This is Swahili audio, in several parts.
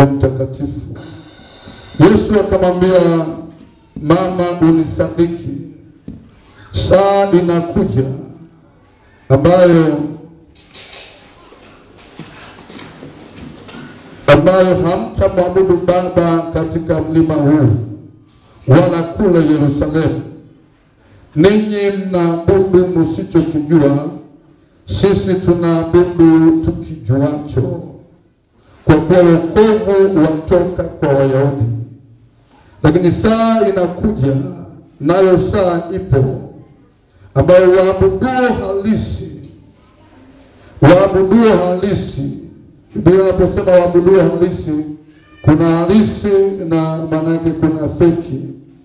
Roho Mtakatifu. Yesu akamwambia, mama, unisadiki, saa inakuja ambayo ambayo hamtamwabudu Baba katika mlima huu wala kule Yerusalemu. Ninyi mnaabudu msichokijua, sisi tunaabudu tukijuacho, kwa kuwa wokovu watoka kwa Wayahudi. Lakini saa inakuja, nayo saa ipo, ambayo waabuduo halisi waabuduo halisi Biblia inaposema waabuduo halisi, kuna halisi na maana yake kuna feki.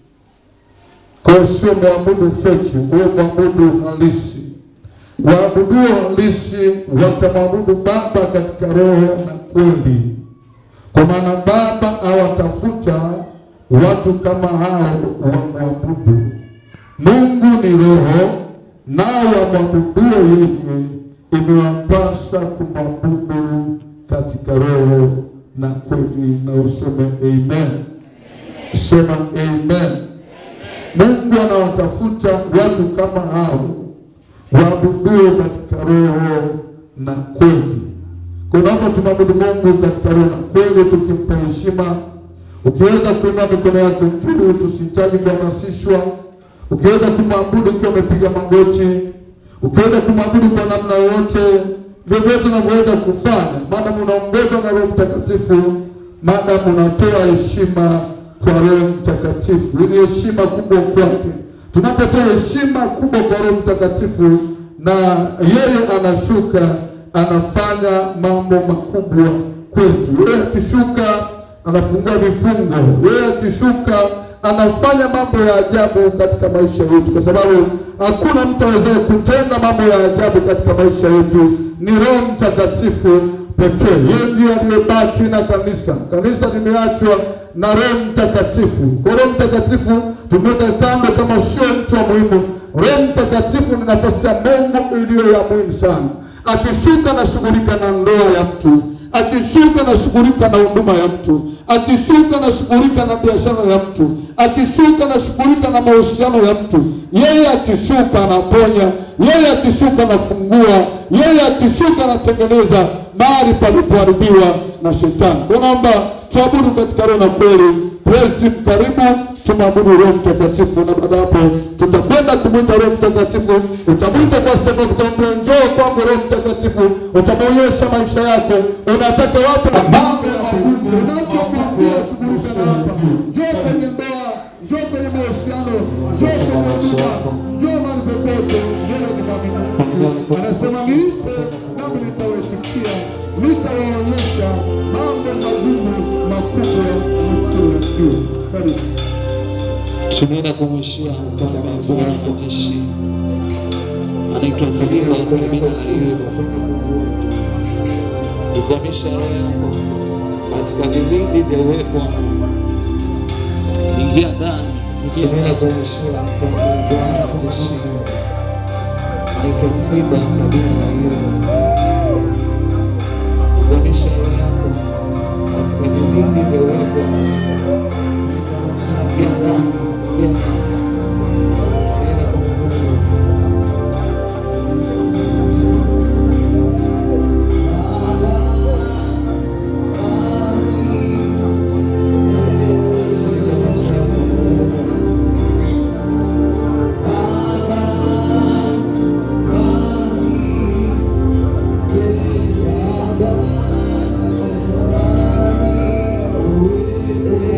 Kwa hiyo sio mwabudu feki, huwe mwabudu halisi. Waabuduo halisi watamwabudu Baba katika roho na kweli, kwa maana Baba awatafuta watu kama hao wamwabudu. Mungu ni roho, nao wamwabuduo yeye imewapasa kumwabudu katika roho na kweli. Na useme amen, sema amen. Mungu anawatafuta watu kama hao waabuduo katika roho na kweli. Kwa naomba tumwabudu Mungu katika roho na kweli, tukimpa heshima. Ukiweza kuinua mikono yako juu, tusihitaji kuhamasishwa. Ukiweza kumwabudu ukiwa umepiga magoti ukiweza kumwabudu kwa namna yoyote, vyovyote unavyoweza kufanya, maadamu unaongozwa na Roho Mtakatifu, maadamu unatoa heshima kwa Roho Mtakatifu. Hii ni heshima kubwa kwake. Tunapotoa heshima kubwa kwa Roho Mtakatifu na yeye anashuka, anafanya mambo makubwa kwetu. Yeye akishuka anafungua vifungo, yeye akishuka anafanya mambo ya ajabu katika maisha yetu, kwa sababu hakuna mtu awezaye kutenda mambo ya ajabu katika maisha yetu, ni Roho Mtakatifu pekee. Yeye ndiye aliyebaki na kanisa. Kanisa limeachwa na Roho Mtakatifu. Kwa Roho Mtakatifu tumeweka kando kama sio mtu wa muhimu. Roho Mtakatifu ni nafasi ya Mungu iliyo ya muhimu sana. Akishuka anashughulika na ndoa ya mtu akishuka anashughulika na huduma ya mtu, akishuka anashughulika na biashara ya mtu, akishuka anashughulika na mahusiano ya mtu. Yeye akishuka anaponya, yeye akishuka anafungua, yeye akishuka anatengeneza mahali palipoharibiwa na shetani. Kwa naomba tuabudu katika roho na kweli. Praise team, karibu tumwabudu Roho Mtakatifu, na baada hapo tutakwenda kumwita Roho Mtakatifu. Utamwita kwa sababu utamwambia njoo kwangu Roho Mtakatifu, utamwonyesha maisha yako, unataka wapi mambo ya Mungu, unapokuambia shughulika na hapa, njoo kwenye ndoa, njoo kwenye mahusiano, njoo kwenye huduma, njoo mahali popote, yeye ni mwaminifu. Anasema niite nami nitawaitikia, nitawaonyesha mambo magumu makubwa msiyojua. Karibu. tunaenda kumwishia mfalme wa bora wa majeshi anaitwa Simba kabila la Yuda. Izamisha roho yako katika vilindi vya uwepo wa Mungu. Ingia ndani, tunaenda kumwishia mfalme wa bora wa majeshi anaitwa Simba kabila la Yuda. Izamisha roho yako katika vilindi vya uwepo wa Mungu. Ingia ndani, ingia ndani. Tunaenda kumwabudu. Thank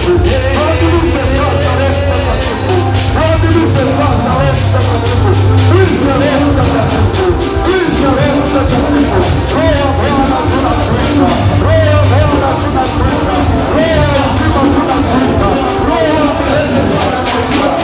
Mtakatifu. Waadhimishe sasa Roho Mtakatifu. Waadhimishe sasa Roho Mtakatifu. Mwite Roho Mtakatifu. Mwite Roho Mtakatifu. Roho wa Bwana tunakuita. Roho wa Bwana tunakuita. Roho wa uzima tunakuita. Roho wa milele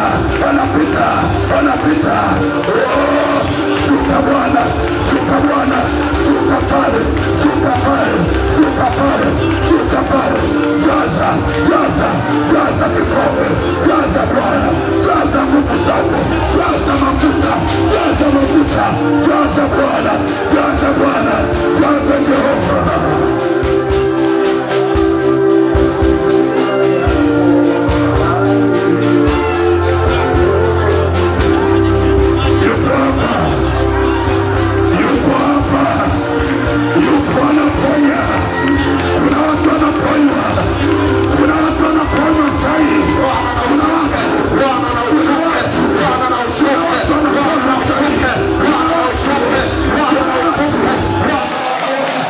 wanapita, wanapita. Oh, shuka Bwana, shuka Bwana, shuka pale, shuka pale, shuka pale, shuka pale. Jaza, jaza, jaza kikombe, jaza Bwana, jaza nguvu zako, jaza mafuta, jaza mafuta, jaza Bwana, jaza Bwana, jaza Jehova. Yuko hapa, yuko hapa, yuko anaponya. Kuna watu wanaponywa, kuna watu wanaponywa sahi, kuna watu, kuna watu, kuna watu wanaponywa sahi, kuna watu, kuna watu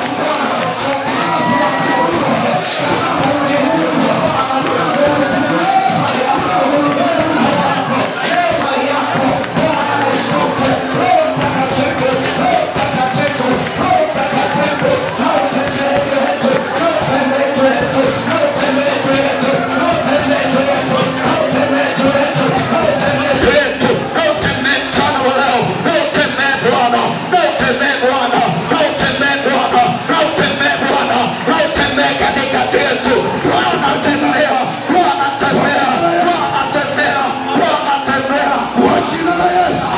yetu nautembee mchana wa leo, nautembee Bwana, nautembee Bwana, nautembee Bwana, nautembee Bwana, nautembee katikati yetu. Bwana tembea, Bwana tembea, Bwana tembea, Bwana tembea, kwa jina la Yesu,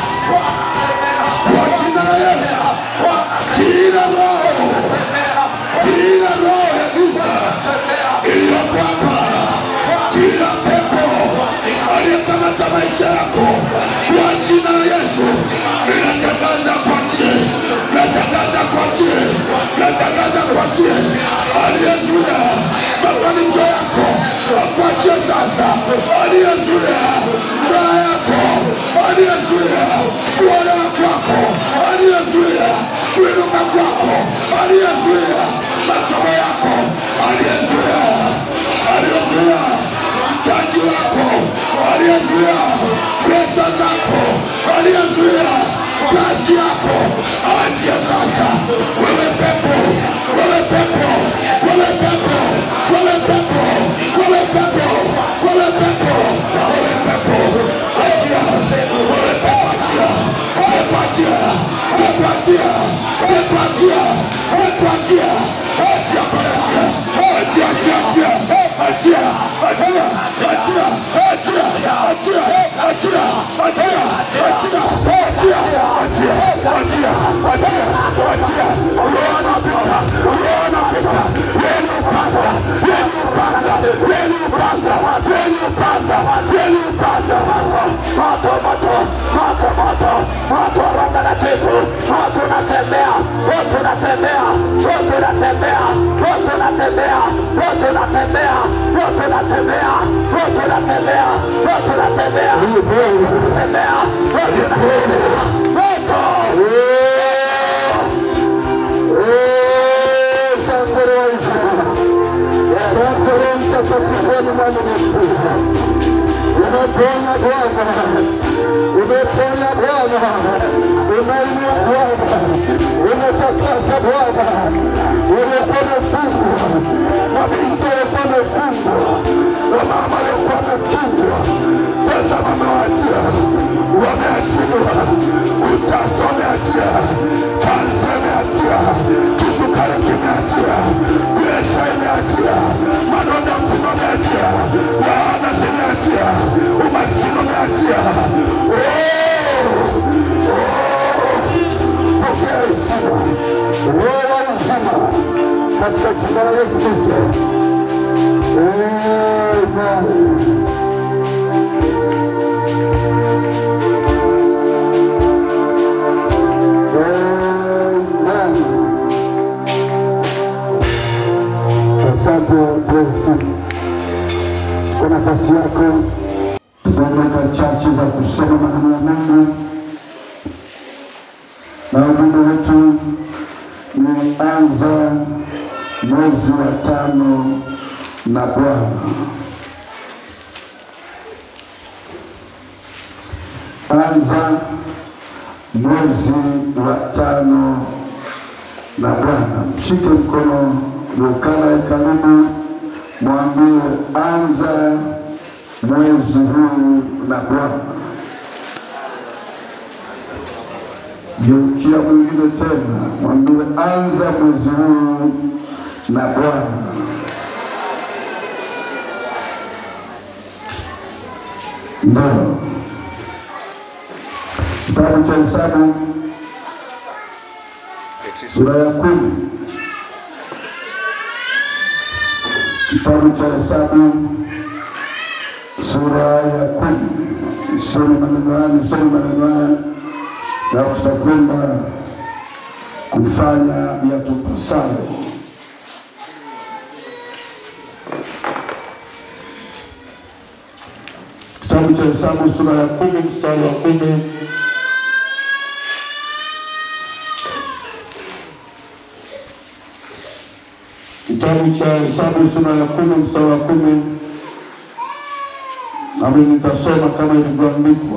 kwa jina la Yesu, kila roho, kila roho ya giza iliyoko hapa, kila pepo aliyekamata maisha yako, kwa jina la Yesu, ninatangaza kuachie, natangaza kuachie, natangaza kuachie, aliyezuia mafanikio yako, akuachie sasa, aliyezuia ndoa yako, aliyezuia kuolewa kwako, aliyezuia kuinuka kwako, aliyezuia masomo yako, aliyezuia aliyezuia mtaji wako, aliyezuia pesa zako, aliyezuia kazi yako, awachie sasa. Wewe pepo, wewe pepo, wewe pepo, wewe pepo, wewe pepo, wewe pepo, wewe pepo, achia, wewe pepo, achia, pepo, achia, pepo, achia, pepo, achia, pepo, achia, achia, pale, achia, achia, achia, achia, achia, achia, achia, achia, achia, achia, achia, achia, achia, achia, achia, achia, achia. Roho anapita, roho anapita, yeni upanga, yeni upanga, yeni upanga, yeni upanga, yeni upanga. moto, moto, moto, moto, moto wa Roho Mtakatifu, moto unatembea, moto unatembea, moto unatembea, moto unatembea, moto unatembea, moto unatembea, moto unatembea, moto unatembea, unatembea, moto unatembea, moto. Asante Roho uzima, asante Roho Mtakatifu wa mwaminifu. Umeponya Bwana, umeponya Bwana, umeinua Bwana, umetakasa Bwana, waliokuwa wamefungwa, mabinti waliokuwa wamefungwa, wamama waliokuwa wamefungwa, tazama amewaachia, wameachiliwa, utasa umeachia, kansa imeachia, kisukari kimeachia, presha imeachia, madonda mtima umeachia, laana zimeachia, umaskini umeachia. Oh! Pokea heshima, roho wa uzima katika jina la Yesu Kristo. Amen. Amen. Asante President kwa nafasi yako. Tunaenda chache za kusoma maneno ya Mungu na ujumbe wetu ni anza mwezi wa tano na Bwana. Anza mwezi wa tano na Bwana. Mshike mkono uliokana karibu, mwambie anza mwezi huu na Bwana. Geukia mwingine tena, mwambie anza mwezi huu na Bwana. Ndio kitabu cha Hesabu sura ya kumi kitabu cha Hesabu sura ya kumi nisome maneno haya, nisome maneno haya, alafu tutakwenda kufanya yatupasayo. Kitabu cha Hesabu sura ya kumi mstari wa kumi Kitabu cha Hesabu sura ya kumi mstari wa kumi nami nitasoma kama ilivyoandikwa.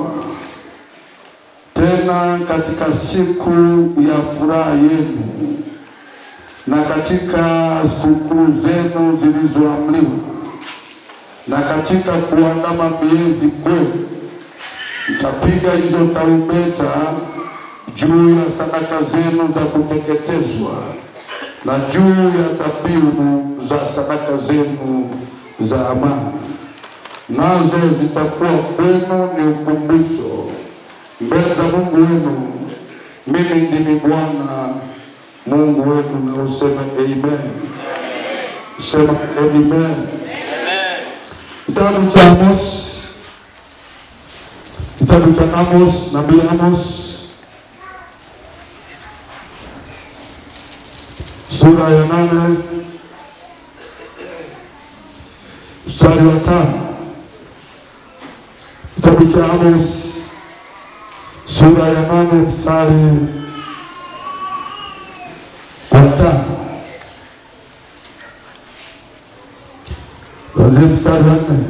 Tena katika siku ya furaha yenu na katika sikukuu zenu zilizoamriwa na katika kuandama miezi kwenu, mtapiga hizo tarumbeta juu ya sadaka zenu za kuteketezwa na juu ya dhabihu za sadaka zenu za amani, nazo zitakuwa kwenu ni ukumbusho mbele za Mungu wenu. Mimi ndimi Bwana Mungu wenu, na useme amen. Sema amen. Kitabu cha Amos, kitabu cha Amos, nabii Amos sura ya nane mstari wa tano. Kitabu cha Amos sura ya nane mstari wa tano, kuanzia mstari wa nne.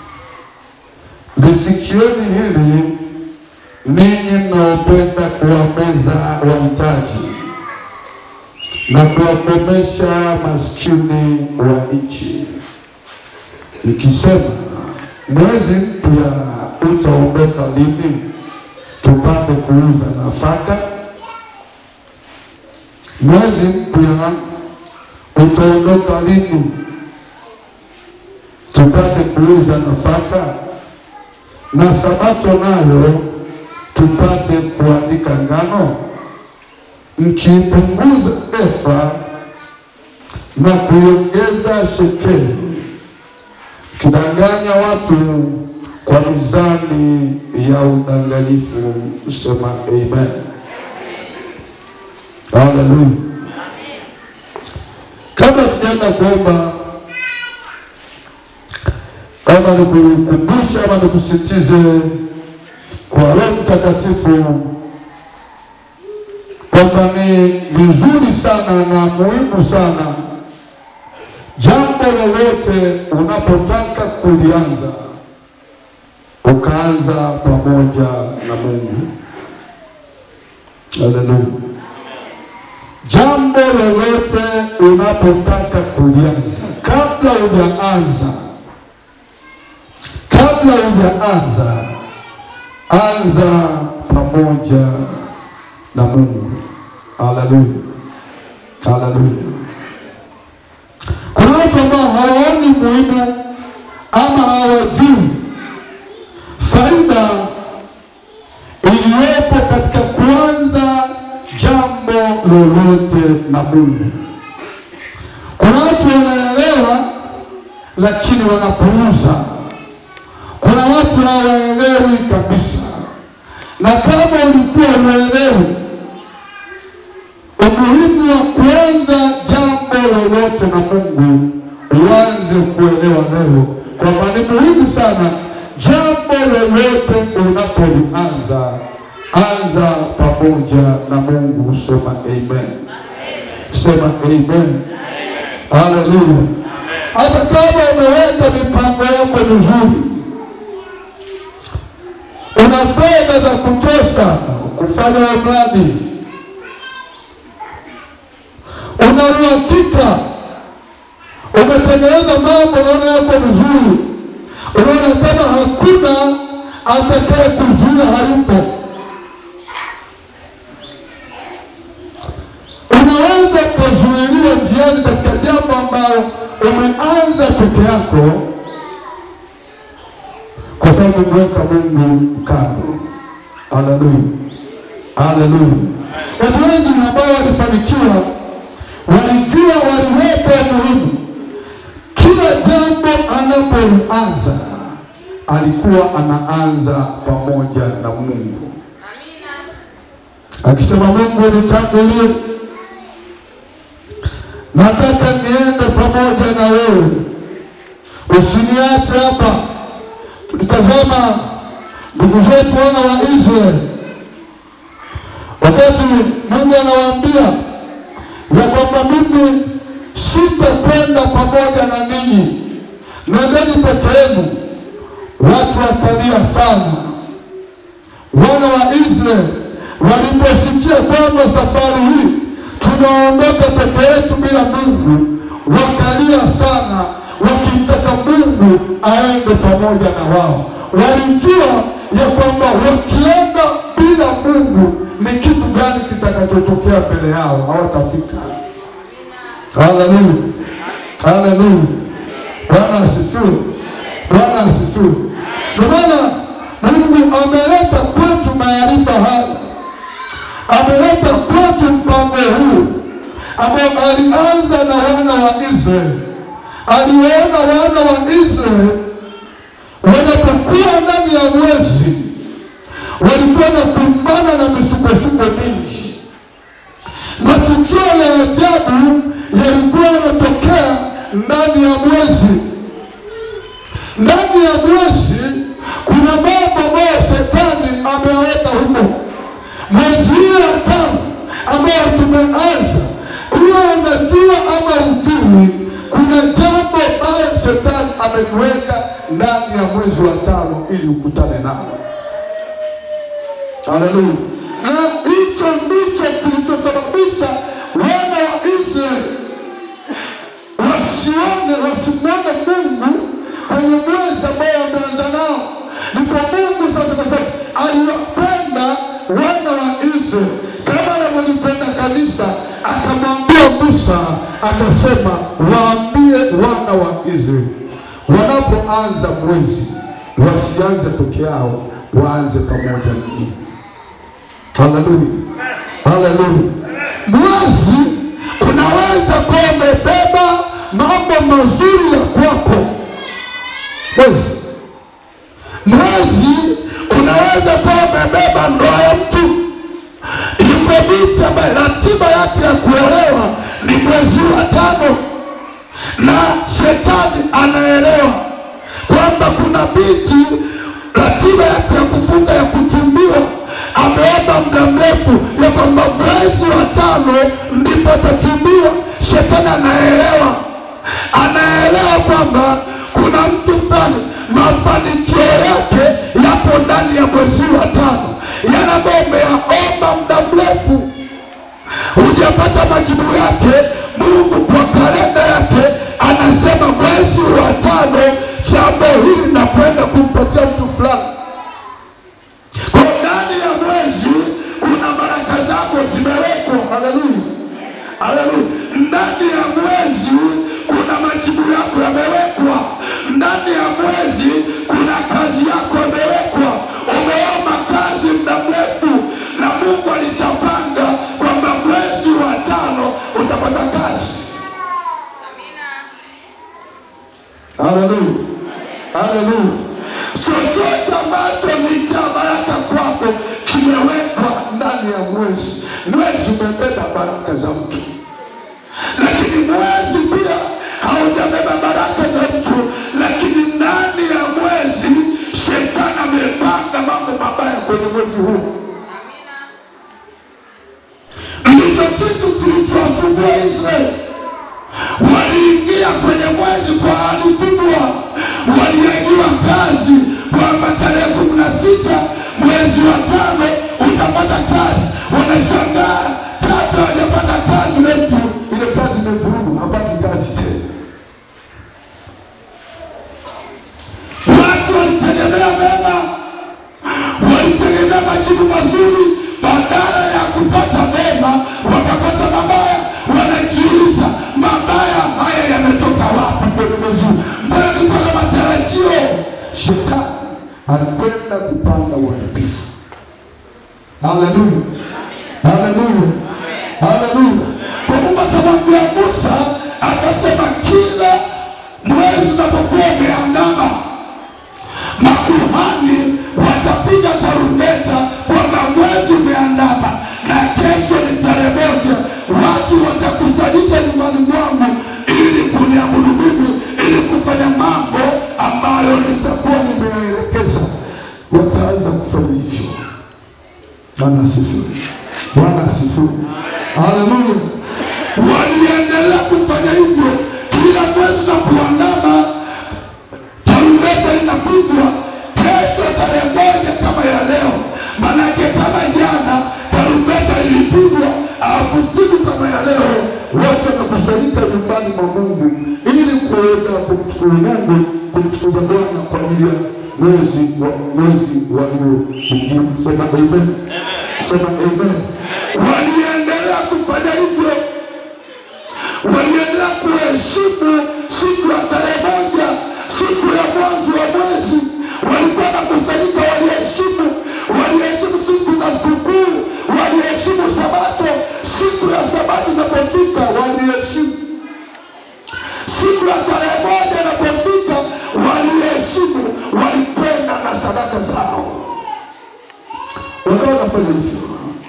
Lisikieni hili ninyi mnaopenda kuwameza wahitaji na kuwakomesha maskini wa nchi, nikisema mwezi mpya utaondoka lini, tupate kuuza nafaka? Mwezi mpya utaondoka lini, tupate kuuza nafaka? Na sabato nayo tupate kuandika ngano? mkiipunguza efa na kuiongeza shekeli, kidanganya watu kwa mizani ya udanganyifu. Sema amen. Haleluya. Kabla tujaenda kuomba, kama nikukumbusha ama nikusitize kwa Roho Mtakatifu kwamba ni vizuri sana na muhimu sana jambo lolote unapotaka kulianza ukaanza pamoja na Mungu. Haleluya! Jambo lolote unapotaka kulianza, kabla hujaanza, kabla hujaanza, anza pamoja na Mungu. Haleluya, haleluya. Kuna watu ambao hawaoni muhimu ama hawajui faida iliyopo katika kuanza jambo lolote na Mungu. Kuna watu wanaelewa lakini wanapuuza. Kuna watu hawaelewi kabisa, na kama ulikuwa unaelewi umuhimu wa kuanza jambo lolote na Mungu, uanze kuelewa leo kwamba ni muhimu sana jambo lolote unapolianza, anza pamoja na Mungu. Sema amen, sema amen, haleluya. Hata kama umeweka mipango yako mizuri, una fedha za kutosha kufanya mradi una uhakika umetengeneza mambo naona yako vizuri, unaona kama hakuna atakaye kuzuia hayupo. Unaweza kuzuiliwa njiani katika jambo ambalo umeanza peke yako, kwa sababu umeweka Mungu kando. Haleluya, haleluya. Watu wengi ambao walifanikiwa walijua waliweka muhimu kila jambo anapolianza alikuwa anaanza pamoja na Mungu, akisema Mungu nitangulie, nataka niende pamoja na wewe, usiniache hapa. Tulitazama ndugu zetu wana wa Israeli wakati Mungu anawaambia ya kwamba mimi sitakwenda pamoja na ninyi, nendeni peke yenu. Watu wakalia sana. Wana wa Israeli waliposikia kwamba safari hii tunaondoka peke yetu bila Mungu, wakalia sana, wakimtaka Mungu aende pamoja na wao. Walijua ya kwamba wakienda bila Mungu ni kitu gani kitakachotokea mbele yao, hawatafika. Haleluya, haleluya. Bwana asifiwe, Bwana asifiwe. Ndio maana Mungu ameleta kwetu maarifa haya, ameleta kwetu mpango huu ambao alianza na wana wa Israeli. Aliwaona wana wa Israeli wanapokuwa ndani ya mwezi, walikuwa na kumbana na misukosuko mingi matukio ya ajabu yalikuwa yanatokea ndani ya mwezi. Ndani ya mwezi kuna mambo ambayo shetani ameweka humo. Mwezi huu wa tano ambayo tumeanza, huwa unajua ama ujui, kuna jambo ambayo shetani ameliweka ndani ya mwezi wa tano ili ukutane nalo. Haleluya. Na hicho ndicho kilichosababisha wana wa Israeli wasione wasimwone Mungu kwenye mwezi ambao wameanza nao. Ndipo Mungu sasa, kwa sababu aliwapenda wana wa Israeli kama anavyolipenda kanisa, akamwambia Musa, akasema waambie wana wa Israeli wanapoanza mwezi wasianze peke yao, waanze pamoja na mimi. Haleluya, haleluya. Mwezi unaweza kuwa umebeba mambo mazuri ya kwako. Mwezi mwezi unaweza kuwa umebeba ndoa ya mtu. Yuko binti ambaye ratiba yake ya kuolewa ni mwezi wa tano, na shetani anaelewa kwamba kuna binti ratiba yake ya kufunga ya kuchumbiwa ameomba muda mrefu ya kwamba mwezi wa tano ndipo atachumbiwa. Shetani anaelewa, anaelewa kwamba kuna mtu fulani mafanikio yake yapo ndani ya mwezi wa tano, yale ambayo umeyaomba muda mrefu hujapata majibu yake. Mungu kwa kalenda yake anasema mwezi wa tano, jambo hili nakwenda kumpatia mtu fulani. Kwa ndani ya mwezi kuna baraka zako zimewekwa. Haleluya, haleluya. Ndani ya mwezi kuna majibu yako yamewekwa. Ndani ya mwezi kuna kazi yako imewekwa. Umeomba kazi muda mrefu, na Mungu alishapanga kwamba mwezi wa tano utapata kazi. Haleluya, haleluya. Chochote ambacho ni cha baraka kwako kimewekwa ndani ya mwezi. Mwezi umebeba baraka za mtu, lakini mwezi pia haujabeba baraka za mtu, lakini ndani ya mwezi shetani amepanga mambo mabaya kwenye mwezi huu. Ndicho kitu kilichowasumbua Israeli. Waliingia kwenye mwezi kwa hali kubwa, waliahidiwa kazi kwamba tarehe kumi na sita mwezi wa tano utapata kazi. Wanashangaa kabla hawajapata kazi, ule mtu ile kazi imevurugu, hapati kazi tena. bila majibu mazuri, badala ya kupata mema wakapata mabaya. Wanajiuliza, mabaya haya yametoka wapi kwenye mwezi huu? Mbona nilikuwa na matarajio? Shetani anakwenda kupanda uharibifu. Haleluya, haleluya, haleluya. Kwa Mungu akamwambia Musa, akasema kila mwezi unapokuwa umeandama makuhani watapiga tarumbeta kwamba mwezi umeandama na kesho ni tarehe moja. Watu watakusanyika nyumbani mwangu ili kuniabudu mimi, ili kufanya mambo ambayo nitakuwa nimeyaelekeza. Wataanza kufanya hivyo. Bwana asifiwe. Bwana asifiwe. Haleluya. Waliendelea kufanya hivyo kila mwezi unapoandama tarumbeta linapigwa kesho tarehe moja kama ya leo. Manake kama jana tarumbeta lilipigwa, alafu siku kama ya leo watu wanakusanyika nyumbani mwa Mungu ili kuenda kumshukuru Mungu, kumtukuza Bwana kwa ajili ya mwezi wa mwezi walioingia. Sema amen, sema amen. Waliendelea kufanya hivyo waliendelea kuheshimu siku ya tarehe moja, siku ya mwanzo wa mwezi. Walikuwa na kusanyika, waliheshimu, waliheshimu siku za sikukuu, waliheshimu Sabato. Siku ya Sabato inapofika, waliheshimu. Siku ya tarehe moja inapofika, waliheshimu, walipenda na sadaka zao, wakawa wanafanya hivyo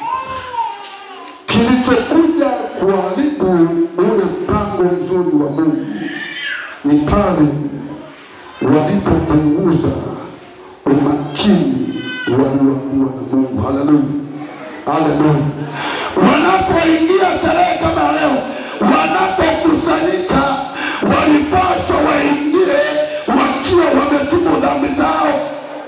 kilichokuja kuharibu ule mpango mzuri wa Mungu ni pale walipopunguza umakini walioambiwa na Mungu. Haleluya, haleluya! Wanapoingia tarehe kama leo, wanapokusanyika, walipaswa waingie wakiwa wametubu dhambi zao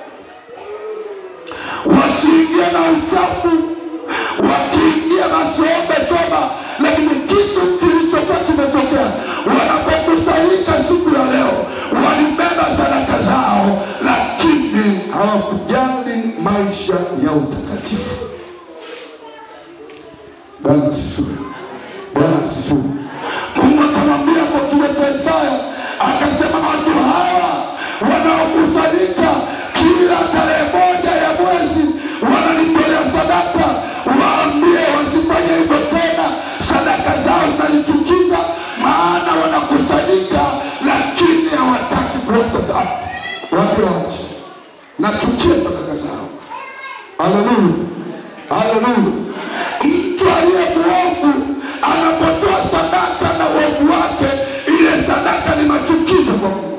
wasiingie na uchafu. Wakiingia wasiombe toba, lakini kitu kilichokuwa kimetokea wanapokusanyika siku ya leo, walibeba sadaka zao, lakini hawakujali maisha ya utakatifu. Bwana asifiwe, Bwana asifiwe. Mungu akamwambia kwa kinywa cha Isaya, akasema watu hawa wanaokusanyika kila tarehe moja ya mwezi wananitolea sadaka, waambie wasifanye hivyo tena. Sadaka zao zinanichukiza, maana wanakusanyika lakini hawataki kuacha dhambi. Waambie waache, nachukia sadaka zao. Haleluya, haleluya. Mtu aliye mwovu anapotoa sadaka na uovu wake, ile sadaka ni machukizo kwa Mungu.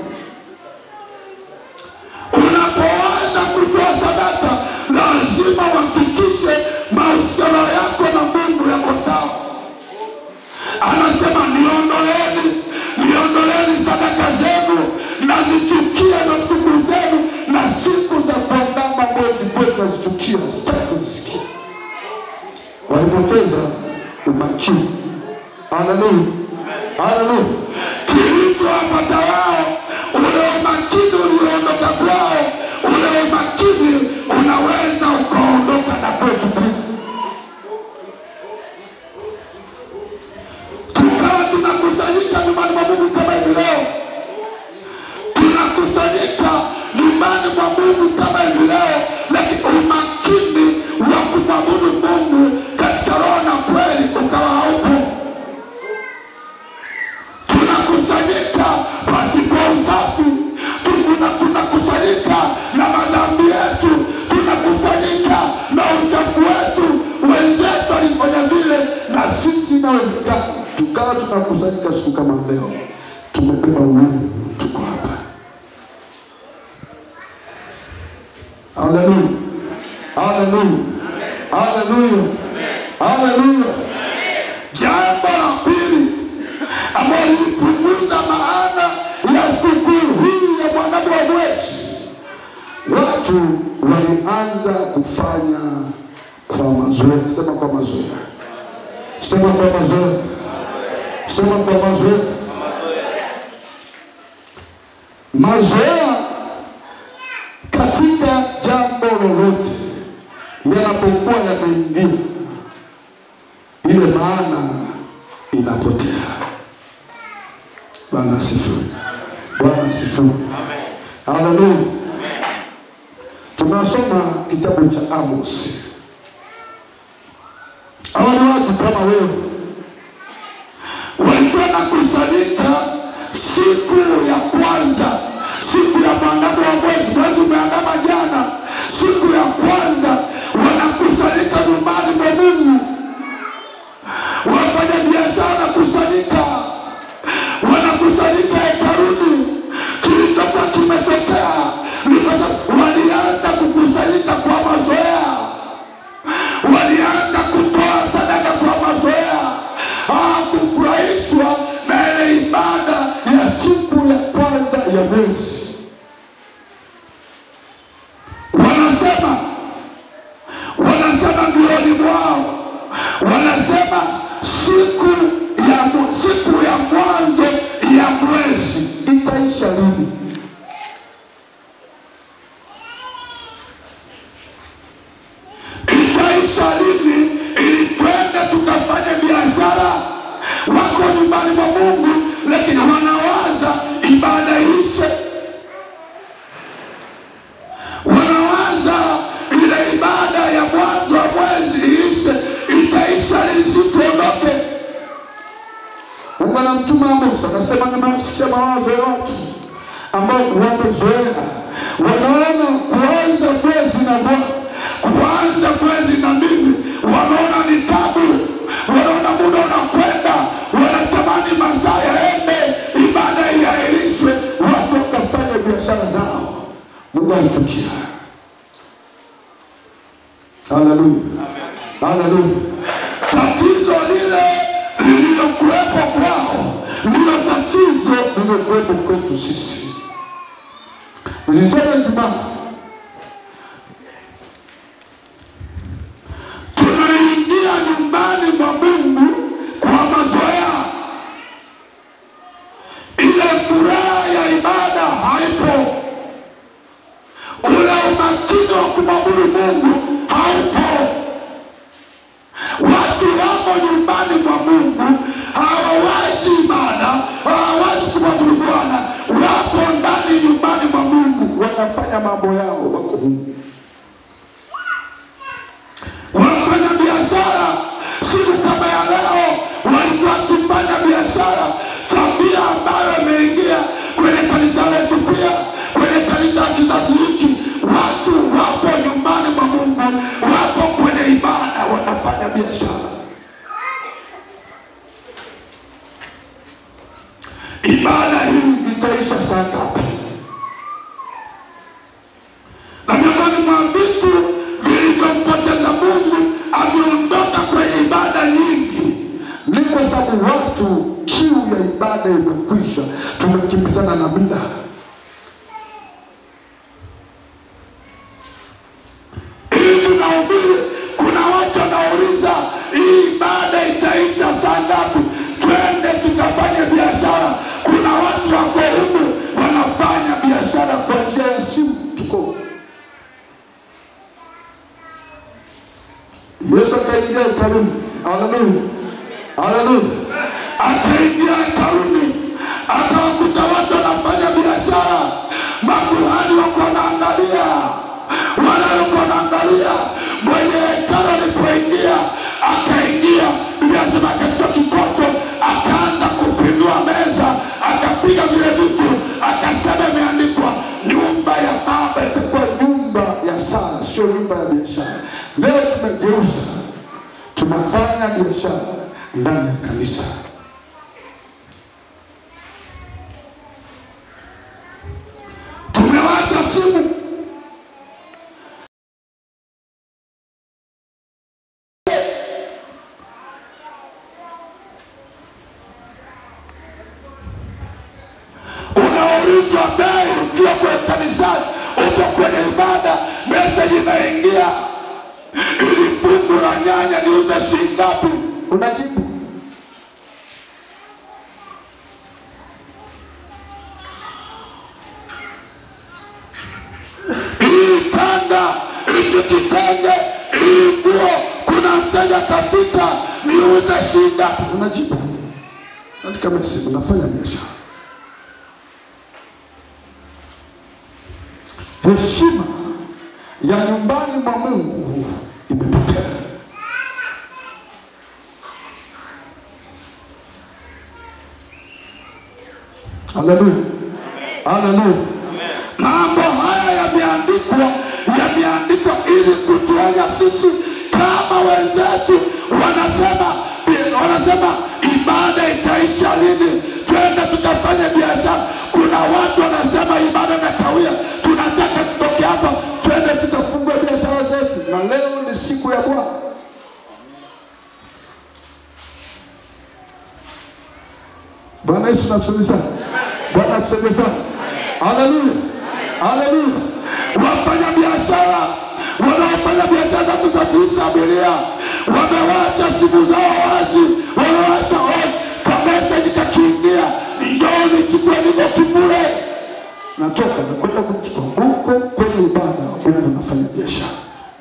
Unapoanza kutoa sadaka, lazima uhakikishe mahusiano yako na Mungu yako sawa. Anasema niondoleeni, niondoleeni sadaka zenu, nazichukia na sikukuu zenu na siku za kuandama mwezi kwenu nazichukia, sitaki kuzisikia. Walipoteza umakini. Haleluya, haleluya. Kilichowapata wao, ule umakini ulioondoka kwao, ule umakini unaweza ukaondoka na kwetu pia. Tukawa tunakusanyika nyumbani mwa Mungu kama hivi leo, tunakusanyika nyumbani mwa Mungu kama hivi leo, lakini umakini wa kumwabudu Mungu katika roho na kweli ukawa haupo. Tunakusanyika pasipo usafi, tuna tunakusanyika na madhambi yetu, tunakusanyika na uchafu wetu. Wenzetu walifanya vile, na sisi inawezekana tukawa tunakusanyika siku kama leo, tumebeba uovu, tuko hapa. Haleluya, haleluya, haleluya, haleluya. Jambo la pili ambalo lilipunguza maana ya sikukuu hii ya mwandamo wa mwezi, watu walianza kufanya kwa mazoea. Sema kwa mazoea, sema kwa mazoea, sema kwa mazoea. Mazoea katika jambo lolote yanapokuwa yameingia, ile maana inapotea. Bwana asifiwe. Bwana asifiwe. Haleluya. Tunasoma kitabu cha Amos. Hawa ni watu kama wewe, walikuwa nakusanyika siku ya kwanza, siku ya mwandamo wa mwezi. Mwezi umeandama jana, siku ya kwanza wanakusanyika nyumbani mwa Mungu. Wafanya biashara wanakusanyika, wanakusanyika hekaluni. Kilichokuwa kimetokea ni kwa sababu walianza kukusanyika kwa mazoea walianza kutoa sadaka kwa mazoea, hawakufurahishwa na ile ibada ya siku ya kwanza ya mwezi. Wanasema wanasema mbioni mwao, wanasema siku ya mu- siku ya mwanzo ya mwezi itaisha lini? itaisha lini ili twende tukafanye biashara. Wako nyumbani mwa Mungu, lakini wanawaza ibada ishe, wanawaza ile ibada ya mwanzo wa mwezi ishe. Itaisha lini? Si tuondoke. Mungu anamtuma Amos, anasema nimesikia mawazo ya watu ambao wamezoea, wanaona kuanza mwezi na Bwana, kuanza mwezi na mimi, wanaona ni tabu, wanaona muda unakwenda, wanatamani masaa yaende, ibada iahirishwe, watu wakafanya biashara zao. Mungu alichukia. Haleluya, haleluya. Tatizo lile lililokuwepo kwao ndilo tatizo lililokuwepo kwetu sisi. Nilisema Ijumaa, tunaingia nyumbani mwa Mungu kwa mazoea. Ile furaha ya ibada haipo, ule umakini wa kumwabudu Mungu haupo. Watu wamo nyumbani mwa Mungu, hawawazi ibada, hawawazi kumwabudu Bwana, wapo ndani nyumbani mwa Mungu, wanafanya mambo yao, wako humu, wanafanya biashara. Siku kama ya leo walikuwa wakifanya biashara, tabia ambayo imeingia kwenye kanisa letu, pia kwenye kanisa la kizazi hiki. Watu wapo nyumbani mwa Mungu, wapo kwenye ibada, wanafanya biashara. Ibada hii itaisha saa ngapi? Na miongoni mwa vitu vilivyompoteza Mungu, ameondoka kwenye ibada nyingi, ni kwa sababu watu, kiu ya ibada imekwisha, tumekimbizana na mila. hivi nahubiri, kuna watu wanauliza hii ibada itaisha saa ngapi? Twende tukafanye biashara. Kuna watu wako humu wanafanya biashara kwa njia ya simu. Tuko Yesu akaingia hekaluni, haleluya, haleluya, akaingia hekaluni akawakuta watu wanafanya biashara, makuhani wako wanaangalia wanayokuwa wanaangalia. Mwenye hekalu alipoingia, akaingia, Biblia inasema katika kikoto, akaanza kupindua meza, akapiga vile vitu, akasema imeandikwa, nyumba ya Baba itakuwa nyumba ya sala, sio nyumba ya biashara. Leo tumegeuza, tunafanya biashara ndani ya kanisa. Tumewasha simu unaulizwa bei ukiwa kwenye kanisani, uko kwenye ibada, meseji inaingia, ili fungu la nyanya niuze shilingi ngapi? Unajibu hii kanda, hichi kitenge, mteja akafika, niuze shilingi ngapi? Unajibu katika message, unafanya biashara. Heshima ya nyumbani mwa Mungu imepotea. Haleluya, haleluya. Mambo haya yameandikwa, yameandikwa ili kutuonya sisi kama wenzetu wanasema, wanasema ibada itaisha lini? Twende tukafanye biashara. Kuna watu wanasema ibada na kawia, tunataka tutoke hapa, twende tukafungue biashara zetu, na leo ni siku ya Bwana. Bwana Yesu nakusaidie sana. Bwana akusaidie sana. Haleluya. Haleluya. Wafanya biashara wanaofanya biashara za kusafirisha abiria wamewacha simu zao wazi, wamewasha on kameseji kakiingia, njoo nichukue, niko kivule, natoka nakwenda kumchukua huko kwenye ibada, huku nafanya biashara.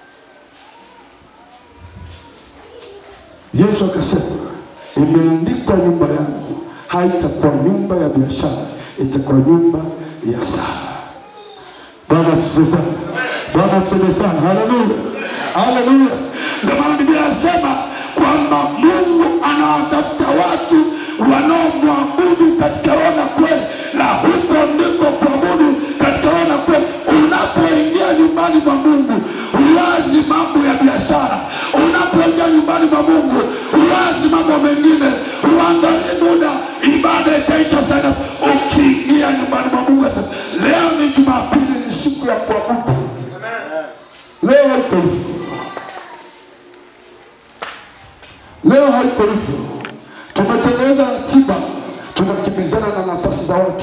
Yesu akasema, imeandikwa nyumba yangu haitakuwa nyumba ya biashara, itakuwa nyumba ya sala. Bwana asifiwe sana. Bwana asifiwe sana. Haleluya, haleluya. Ndio maana Biblia inasema kwamba Mungu anawatafuta watu wanaomwabudu katika roho na kweli, na huko ndiko kuabudu katika roho na kweli. Unapoingia nyumbani mwa Mungu, huwazi mambo ya biashara. Unapoingia nyumbani mwa Mungu, huwazi mambo mengine, huangalii muda, ibada itaisha sana. Ukiingia nyumbani mwa Mungu, sasa leo ni Jumapili, ni siku ya kuabudu. Leo haiko hivyo, leo haiko hivyo. Tumetengeneza ratiba, tunakimbizana na nafasi za watu.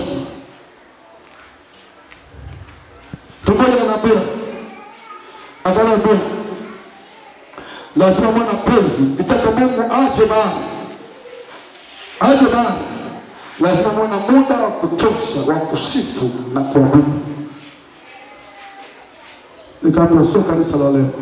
Tumoja anaambia akanaambia, lazima mwana pezi itaka Mungu aje mahali, aje mahali, lazima mwana muda wa kutosha wa kusifu na kuabudu. Nikaambia sio kanisa la leo.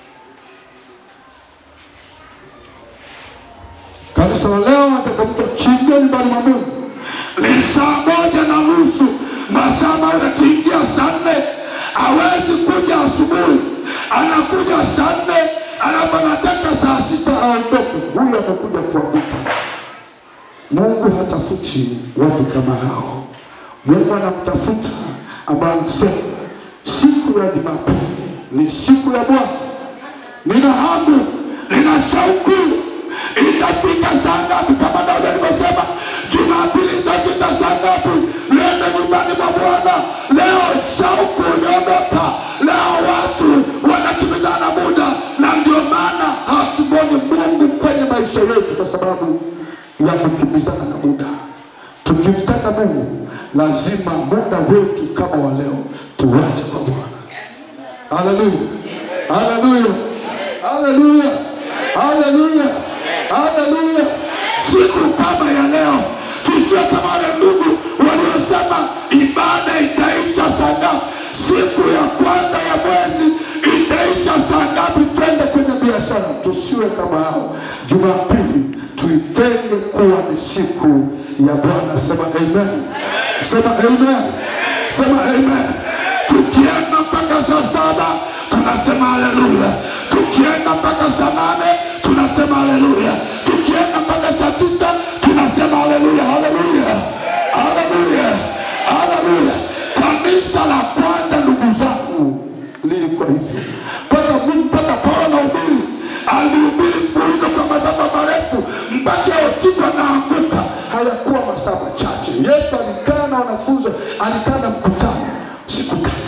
Kanisa la leo nataka mtu achingie nyumbani mwa Mungu ni saa moja na nusu, masaa mawili akiingia saa nne hawezi kuja asubuhi, anakuja saa nne alafu anataka saa sita aondoke. Huyu amekuja kuabudu. Mungu hatafuti watu kama hao. Mungu anamtafuta ambaye anasema siku ya Jumapili ni siku ya Bwana. Nina hamu, nina shauku. Itafika saa ngapi? Kama Daudi alivyosema, Jumapili itafika saa ngapi? Nenda nyumbani mwa Bwana. Leo shauku imeondoka, leo watu wanakimbizana na muda, na ndio maana hatumwoni Mungu kwenye maisha yetu kwa sababu ya kukimbizana na muda. Tukimtaka Mungu, lazima muda wetu kama wa leo tuwache kwa Bwana. Haleluya, haleluya, haleluya, haleluya, haleluya. Siku kama ya leo tusiwe kama wale ndugu waliosema ibada itaisha saa ngapi, siku ya kwanza ya mwezi itaisha saa ngapi, twende kwenye biashara. Tusiwe kama hao. Jumapili tuitenge kuwa ni siku ya Bwana. Sema amen, sema amen, sema amen. Tukienda mpaka saa saba tunasema haleluya, tukienda mpaka saa nane tunasema haleluya, tukienda mpaka saa tisa tunasema haleluya, haleluya, haleluya, haleluya. Kanisa la kwanza, ndugu zangu, lilikuwa hivyo mpaka Mungu, mpaka Paulo na ubiri alihubiri mfululizo kwa masafa marefu mpaka hotuba naanguka. Hayakuwa masaa machache. Yesu alikaa na wanafunzi, alikaa na mkutano siku tatu.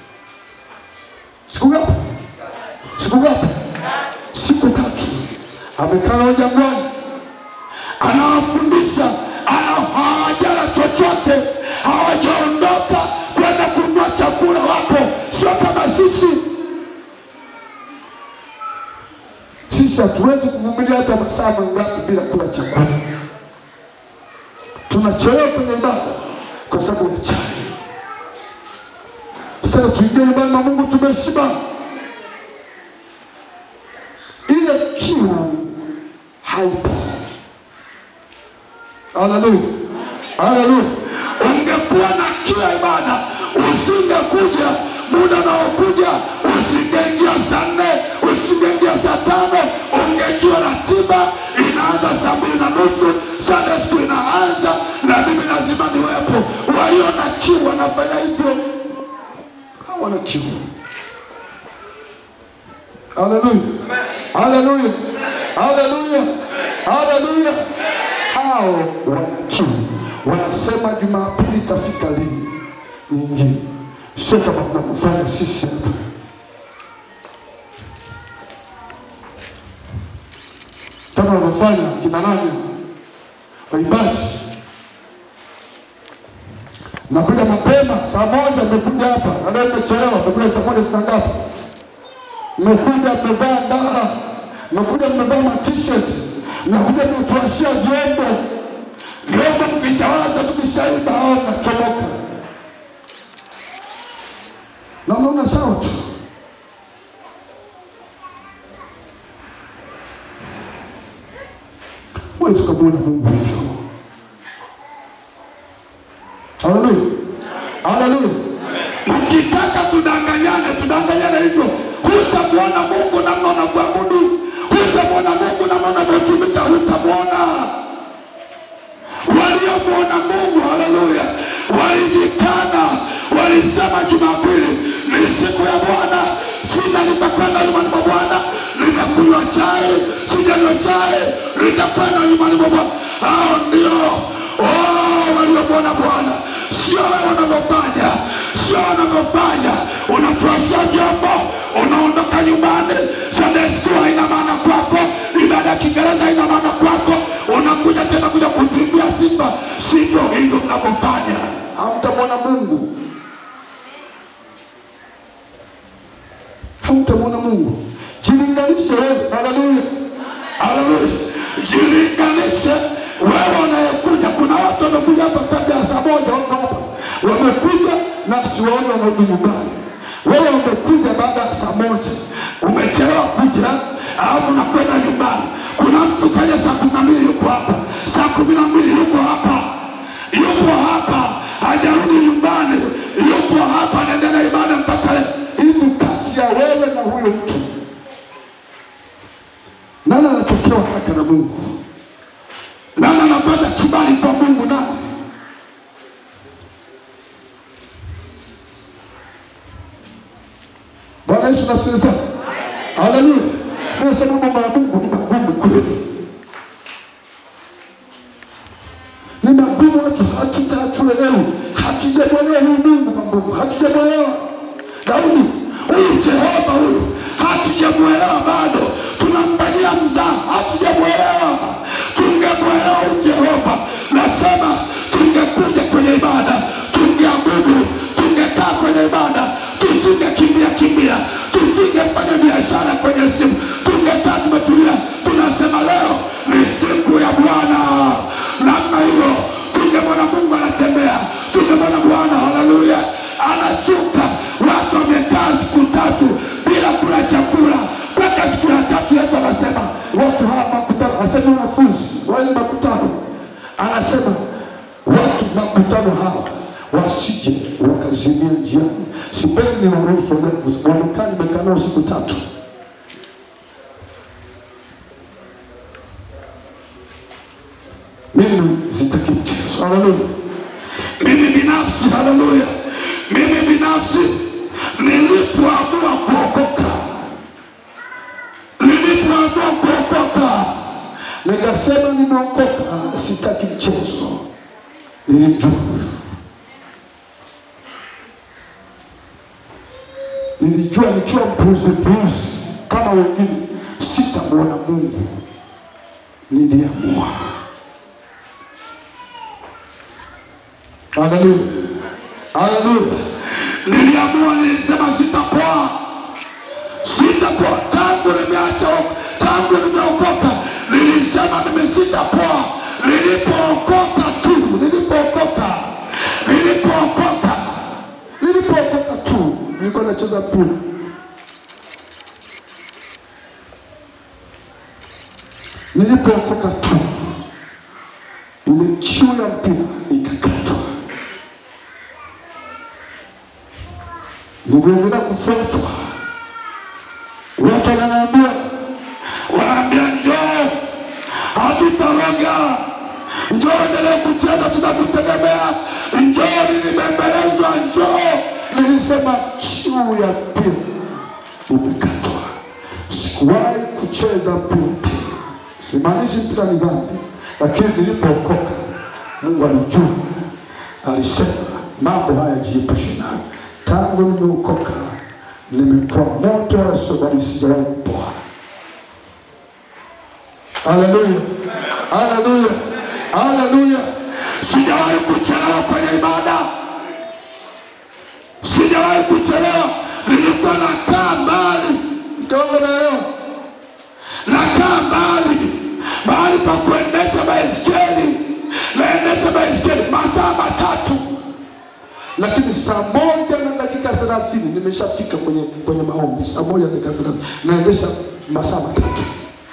Siku ngapi? Siku ngapi? Siku tatu. Amekaa nao jangwani, anawafundisha, ana hawajala chochote, hawajaondoka kwenda kununua chakula, wapo sio kama sisi. Sisi hatuwezi kuvumilia hata masaa mangapi bila kula chakula. Tunachelewa kwenye ibada kwa sababu ya chai. Tunataka tuingie nyumbani mwa Mungu tumeshiba. Ile kiu haipo. Haleluya, haleluya. Ungekuwa na kiu ya ibada, usingekuja muda unaokuja, usingeingia saa nne, usingeingia saa tano. Ungejua ratiba inaanza saa mbili na nusu, Sunday school inaanza na mimi lazima niwepo. Walio na kiu wanafanya hivyo, hawana kiu. Haleluya, haleluya, haleluya, haleluya. Hao wana kiu, wanasema Jumapili itafika lini niingie, sio kama tunavyofanya sisi hapa. kama wanavyofanya kina nani waimbaji, nakuja mapema saa moja, mmekuja hapa na leo mmechelewa, mmekuja saa moja tuna ngapi? Mmekuja mmevaa ndara, mmekuja mmevaa ma-t-shirt, mnakuja mnatuashia vyombo vyombo, mkishawaza tukishaimba au mnachomoka, na unaona sawa tu. Huwezi ukamwona Mungu hivyo. Haleluya, haleluya. Mkitaka tudanganyane, tudanganyane hivyo, hutamwona Mungu namna unavyoabudu, hutamwona Mungu namna unavyotumika, hutamwona. Waliomwona Mungu, haleluya, walijikana, walisema Jumapili ni siku ya Bwana, sina nitakwenda nyumbani mwa Bwana, nimekunywa chai, sijanywa chai, nitakwenda nyumbani mwa Bwana. Hao ndio oh, waliomwona Bwana, sio wewe unavyofanya, sio unavyofanya. Unatuashia vyombo, unaondoka nyumbani, Sunday school haina maana kwako, ibada ya Kiingereza haina maana kwako, unakuja tena kuja kutuimbia sifa. Sivyo hivyo mnavyofanya, hamtamwona Mungu, hamtamwona Mungu. Jilinganishe wewe, haleluya, haleluya, jilinganishe wewe unayekuja. Kuna watu wamekuja hapa kabla ya saa moja, wako hapa wamekuja na siwaoni wanarudi nyumbani. Wewe umekuja baada ya saa moja, umechelewa kuja, alafu unakwenda nyumbani. Kuna mtu kaja saa kumi na mbili yuko hapa, saa kumi na mbili yuko hapa, yupo hapa, hajarudi nyumbani, yupo hapa, anaendelea ibada mpaka leo. Hivi kati ya wewe na huyo mtu nani anatokewa haraka na Mungu? Nani anapata kibali kwa Mungu? Nani? Bwana Yesu nafsi sana. Haleluya. Nasema mambo ya Mungu ni magumu kweli, ni magumu, watu hatuta hatuelewi, hatujamwelewa huyu Mungu wa Mungu, hatujamwelewa Daudi huyu Jehova huyu, hatujamwelewa bado, tunamfanyia mzaa, hatujamwelewa. Tungemwelewa huyu Jehova, nasema tungekuja kwenye ibada, tungeabudu, tungekaa kwenye ibada, tusingekimbia kimbia, tusingefanya biashara kwenye simu, tungekaa tumetulia, tunasema leo ni siku ya Bwana. Namna hiyo tungemwona Mungu anatembea, tungemwona Bwana, haleluya, anashuka. Watu wamekaa siku tatu bila kula chakula, mpaka siku ya tatu Yesu anasema watu hawa makutano, asema wanafunzi wale makutano, anasema watu makutano hawa wasije wakazimia njiani. Sipendi ni waruhusu wamekaa, nimekaa nao siku tatu. Mimi sitaki mchezo. Haleluya. Mimi binafsi, haleluya, mimi binafsi nilipoamua kuokoka, nilipoamua kuokoka, nikasema nimeokoka, sitaki mchezo. Nilimjua, nilijua nikiwa mpuzi mpuzi kama wengine sitamwona Mungu. Niliamua. Haleluya, haleluya. Niliamua, nilisema sitapoa, sitapoa. Tangu nimeacha, tangu nimeokoka, nilisema mimi sitapoa. Nilipookoka tu, nilipookoka, nilipookoka, nilipookoka tu, nilikuwa nacheza mpira Nilipookoka tu ile kiu ya mpira ikakatwa. Niliendelea kufuatwa, watu wananiambia, wanaambia njoo, hatutaroga, njoo endelee kucheza, tunakutegemea, njoo, nilibembelezwa, njoo. Nilisema kiu ya mpira imekatwa, sikuwahi kucheza mpira tena. Simaanishi mpira ni dhambi, lakini nilipookoka Mungu alijua, alisema mambo haya jiepushe nayo. Tangu nimeokoka nimekuwa moto wala sio bali sijawahi kupoa. Haleluya, haleluya, haleluya! Sijawahi kuchelewa kwenye ibada, sijawahi kuchelewa. Nilikuwa nakaa mbali kidogo, naelewa nakaa mbali mahali pa kuendesha baiskeli, naendesha baiskeli masaa matatu, lakini saa moja na dakika thelathini nimeshafika kwenye kwenye maombi. Saa moja na dakika thelathini naendesha masaa matatu.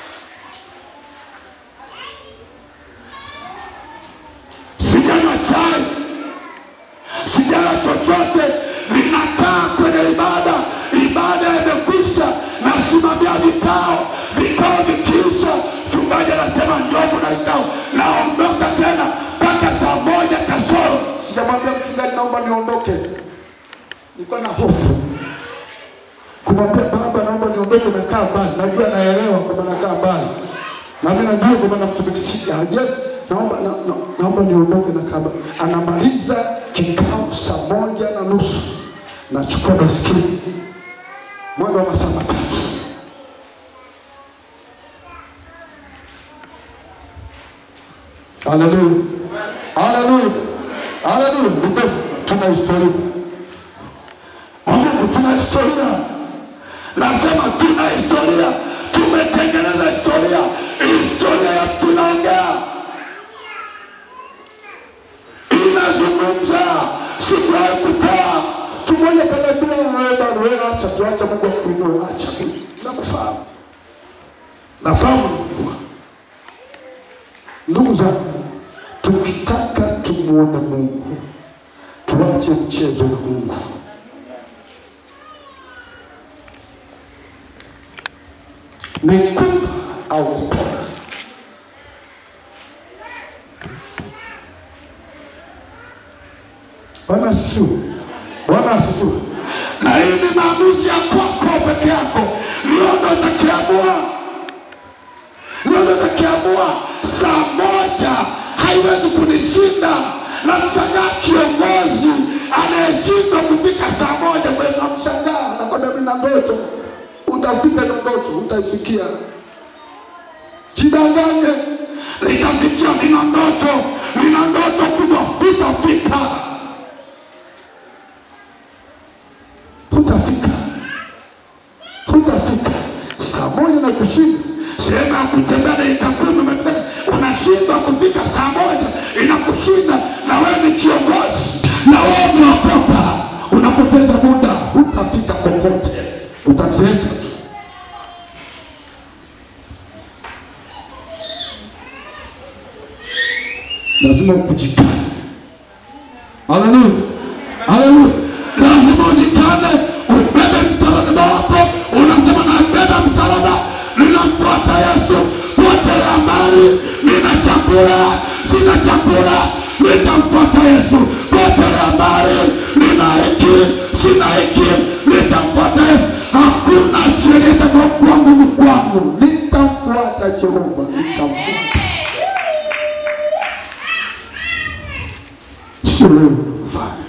Sijanywa chai, sijala chochote, ninakaa kwenye ibada. Ibada imekwisha, nasimamia vikao, vikao vikiisha, mchungaji anasema njoo, kuna vikao, naondoka tena mpaka saa moja kasoro. Sijamwambia mchungaji naomba niondoke, nilikuwa na hofu kumwambia baba, naomba niondoke, nakaa mbali. Najua naelewa kwamba nakaa mbali, na mimi najua kwamba namtumikishia aje, naomba na, na, naomba niondoke, nakaa mbali. Anamaliza kikao saa moja na nusu, nachukua baiskeli mwendo wa masaa matatu. Haleluya, haleluya, haleluya. Ndugu, tuna historia Mungu, tuna historia. Nasema tuna historia, tumetengeneza historia. Historia ya tunaongea inazungumza, sikuwahi kutoa tumoja kanaambia wewe bado wewe acha tuacha Mungu akuinue, acha mimi nakufahamu, nafahamu nilikuwa Ndugu zangu, tukitaka tumuone Mungu, tuache mchezo na Mungu. Ni kufa au kupona. Bwana asifiwe. Bwana asifiwe. Na hii ni maamuzi ya kwako peke yako, ndio ndo utakiamua ndio natakiamua saa moja haiwezi kunishinda. Na mshangaa kiongozi anayeshindwa kufika saa moja, kwa hiyo namshangaa, nakwambia mimi na ndoto. Utafika na ndoto, utaifikia. Jidanganye, nitafikia, nina ndoto, nina ndoto kubwa, hutafika, hutafika hutafika saa moja na kushinda sehemu ya kutembea dakika kumi umefika, unashindwa kufika saa moja inakushinda, na wewe ni kiongozi na wewe umeokoka, unapoteza muda, hutafika kokote, utazeeka tu. Lazima kujikana. Haleluya, haleluya! Lazima ujikane, ubebe msalaba wako. Unasema nabeba msalaba, ninamfuata Yesu, potelea mbali. Nina chakula, sina chakula, nitamfuata Yesu, potelea mbali. Nina hiki, sina hiki, nitamfuata Yesu. Hakuna sheria itakayokuwa ngumu kwangu, nitamfuata Jehova, nitamfuata sio wewe unavyofanya.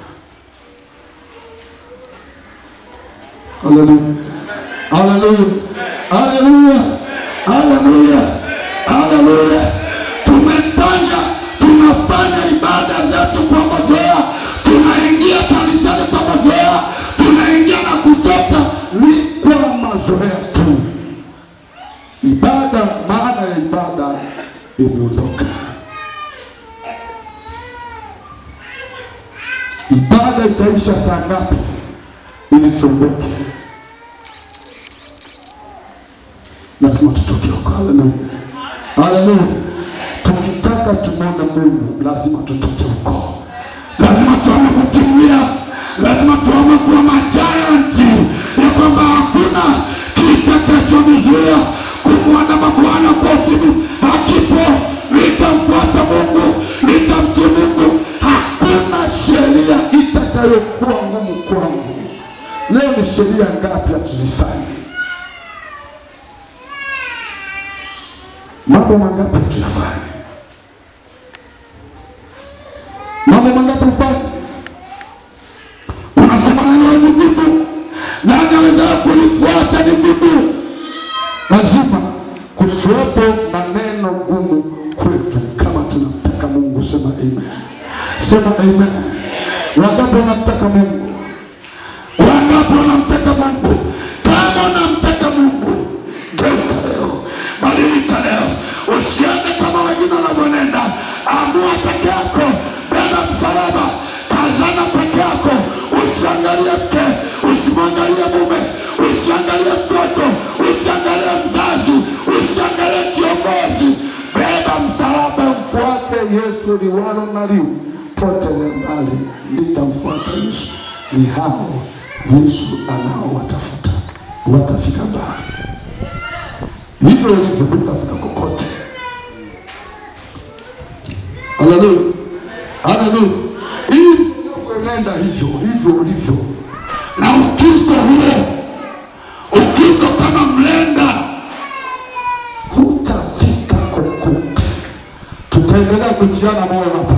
Haleluya, haleluya, haleluya, haleluya, haleluya. Tumefanya, tunafanya ibada zetu kwa mazoea, tunaingia kanisani kwa mazoea, tunaingia na kutoka ni kwa mazoea tu. Ibada, maana ya ibada imeondoka. Ibada itaisha saa ngapi ili tuondoke? Lazima tutoke huko. Haleluya, Haleluya. Tukitaka tumwone Mungu lazima tutoke huko, lazima tuame kukimbia, lazima tuame kuwa majayanti, ya kwamba hakuna kitakachonizuia kumwona Bwana kwa utimi. Hakipo, nitamfuata Mungu, nitamtii Mungu. Hakuna sheria itakayokuwa ngumu kwangu. Leo ni sheria ngapi hatuzifanye? Mambo mangapi tuyafanye? Mambo mangapi ufanye? Unasema neno ni gumu, nani aweza kulifuata? Ni gumu. Lazima kusiwepo maneno gumu kwetu, kama tunamtaka Mungu. Sema amen, sema amen. Wangapi wanamtaka Mungu? Wangapi wanamtaka Mungu? Kama unamtaka Mungu, geuka leo, badilika leo, usiende kama wengine wanavyonenda. Amua peke yako, beba msalaba, tazama peke yako, usiangalie mke, usimwangalie mume, usiangalie mtoto, usiangalie mzazi, usiangalie kiongozi. Beba msalaba, mfuate Yesu liwalo na liwe, potelea mbali, nitamfuata Yesu. Ni hao Yesu anaowatafuta watafika mbali. Hivyo ulivyo utafika kokote. Haleluya, haleluya. Hivi unaenda hivyo hivyo ulivyo, na Ukristo huo, Ukristo kama mlenda, hutafika kokote. Tutaendelea kutiana moyo hapa.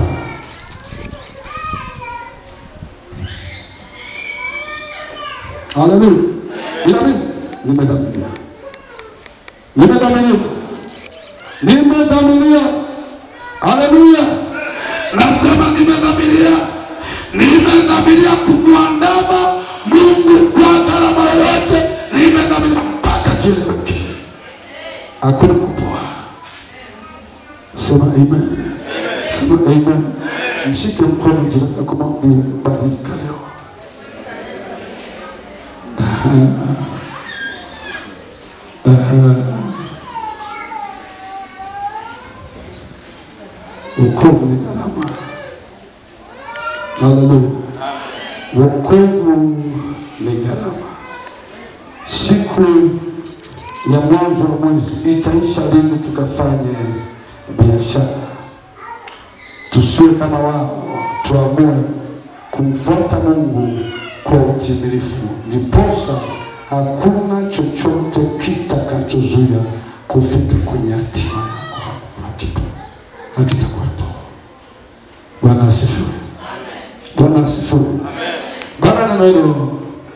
Haleluya. Ila mimi nimedhamiria, nimedhamiria, nimedhamiria. Haleluya. Nasema nimedhamiria, nimedhamiria kumwandama Mungu kwa gharama yoyote. Nimedhamiria mpaka kieleweke, hakuna kupoa. Sema amen, sema amen. Mshike mkono jirani yako, mwambie badilika leo. Wokovu ni gharama. Haleluya. Wokovu ni gharama. Siku ya mwanzo wa mwezi itaisha lini tukafanye biashara? Tusiwe kama wao, tuamue kumfuata Mungu kwa utimilifu, ndiposa hakuna chochote kitakachozuia kufika kwenye hatima yako. Hakipo, hakitakuwepo. Bwana asifiwe. Bwana asifiwe. Bwana neno hilo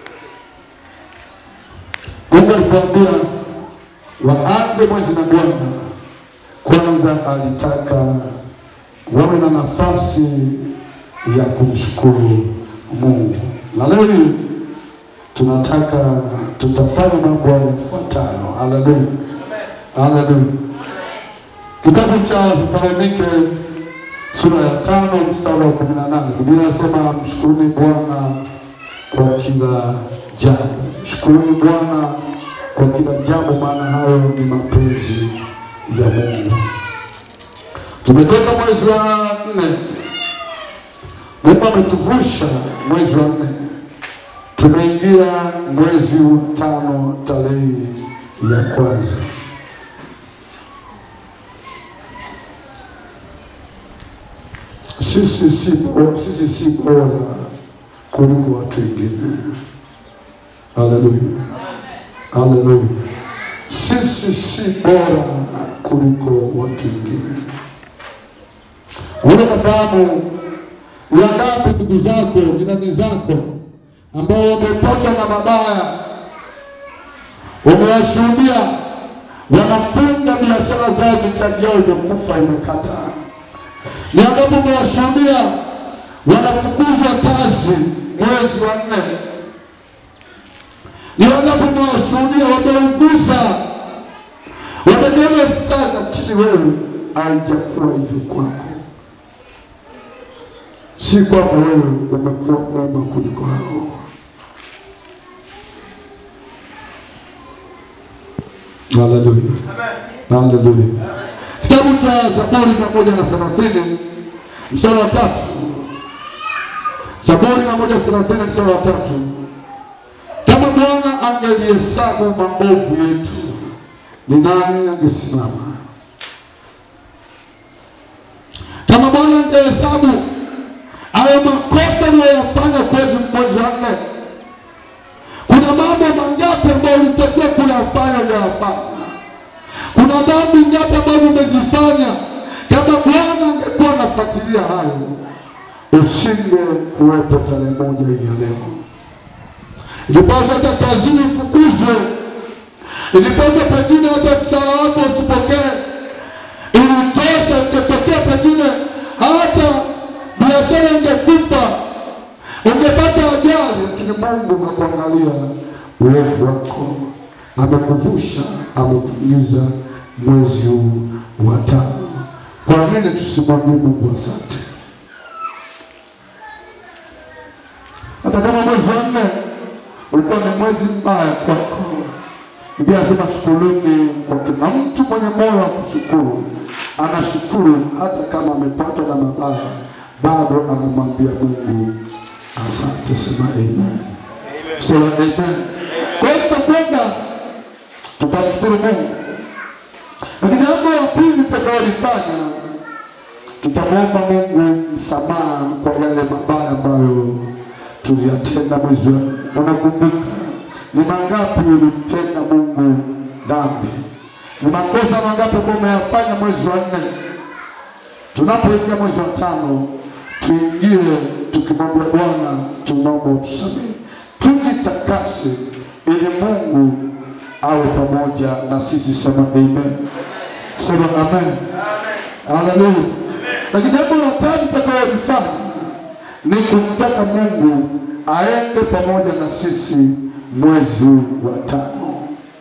Mungu alipoambia waanze mwezi na Bwana, kwanza alitaka wawe na nafasi ya kumshukuru Mungu, na leo hii tunataka tutafanya mambo haya yafuatayo. Haleluya, haleluya. Kitabu cha Thesalonike sura ya tano mstari wa kumi na nane Biblia inasema mshukuruni Bwana kwa kila jambo, mshukuruni Bwana kwa kila jambo, maana hayo ni mapenzi ya Mungu. Tumetoka mwezi wa nne, Mungu ametuvusha mwezi wa nne, tumeingia mwezi wa tano tarehe ya kwanza. Sisi si bora, sisi si bora kuliko watu wengine. Haleluya, haleluya. Sisi si bora kuliko watu wengine. Unaweza kufahamu ni wangapi ndugu zako, jirani zako ambao wamepatwa na mabaya, wamewashuhudia, wanafunga biashara zao, mitaji yao imekufa, imekata. Ni wangapi umewashuhudia wanafukuzwa kazi mwezi wa nne? Ni wangapi umewashuhudia wameuguza, wamekwenda hospitali, lakini wewe haijakuwa hivyo kwako si kwamba wewe umekuwa mwema kuliko hao. Haleluya, haleluya. Kitabu cha Zaburi mia moja na thelathini mstari wa tatu. Zaburi mia moja thelathini mstari wa tatu. Kama Bwana angelihesabu maovu yetu, ni nani angesimama? Kama Bwana angehesabu hayo makosa uliyoyafanya kwezi mwezi wa nne, kuna mambo mangapi ambayo ulitakiwa kuyafanya hujayafanya? Kuna dhambi ngapi ambazo umezifanya? Kama Bwana angekuwa anafuatilia hayo, usinge kuwepo tarehe moja hii ya leo. Ilipaswa hata kazini ufukuzwe, ilipaswa pengine hata mshahara wako usipokee. Ilitosha, ingetokea pengine hata biashara ingekufa, ungepata ajali, lakini Mungu hakuangalia uovu wako, amekuvusha, amekuingiza mwezi huu wa tano. Kwa nini tusimwambie Mungu asante? Hata kama mwezi wa nne ulikuwa ni mwezi mbaya kwako, Biblia inasema shukuruni kwa kila mtu mwenye moyo wa kushukuru anashukuru, hata kama amepatwa na mabaya, bado anamwambia Mungu asante. Sema amen, sema amen. Kwa hiyo tutakwenda tutamshukuru Mungu, lakini jambo la pili tutakaolifanya tutamwomba Mungu msamaha kwa yale mabaya ambayo tuliyatenda mwezi wa nne. Unakumbuka ni mangapi ulimtenda Mungu dhambi? Ni makosa mangapi ambayo umeyafanya mwezi wa nne? Tunapoingia mwezi wa tano, tuingie tukimwambia Bwana, tunaomba utusamehe, tujitakase ili Mungu awe pamoja na sisi. Sema amen, sema amen, haleluya. Lakini jambo la tatu tutakaolifanya ni kumtaka Mungu aende pamoja na sisi mwezi huu wa tano.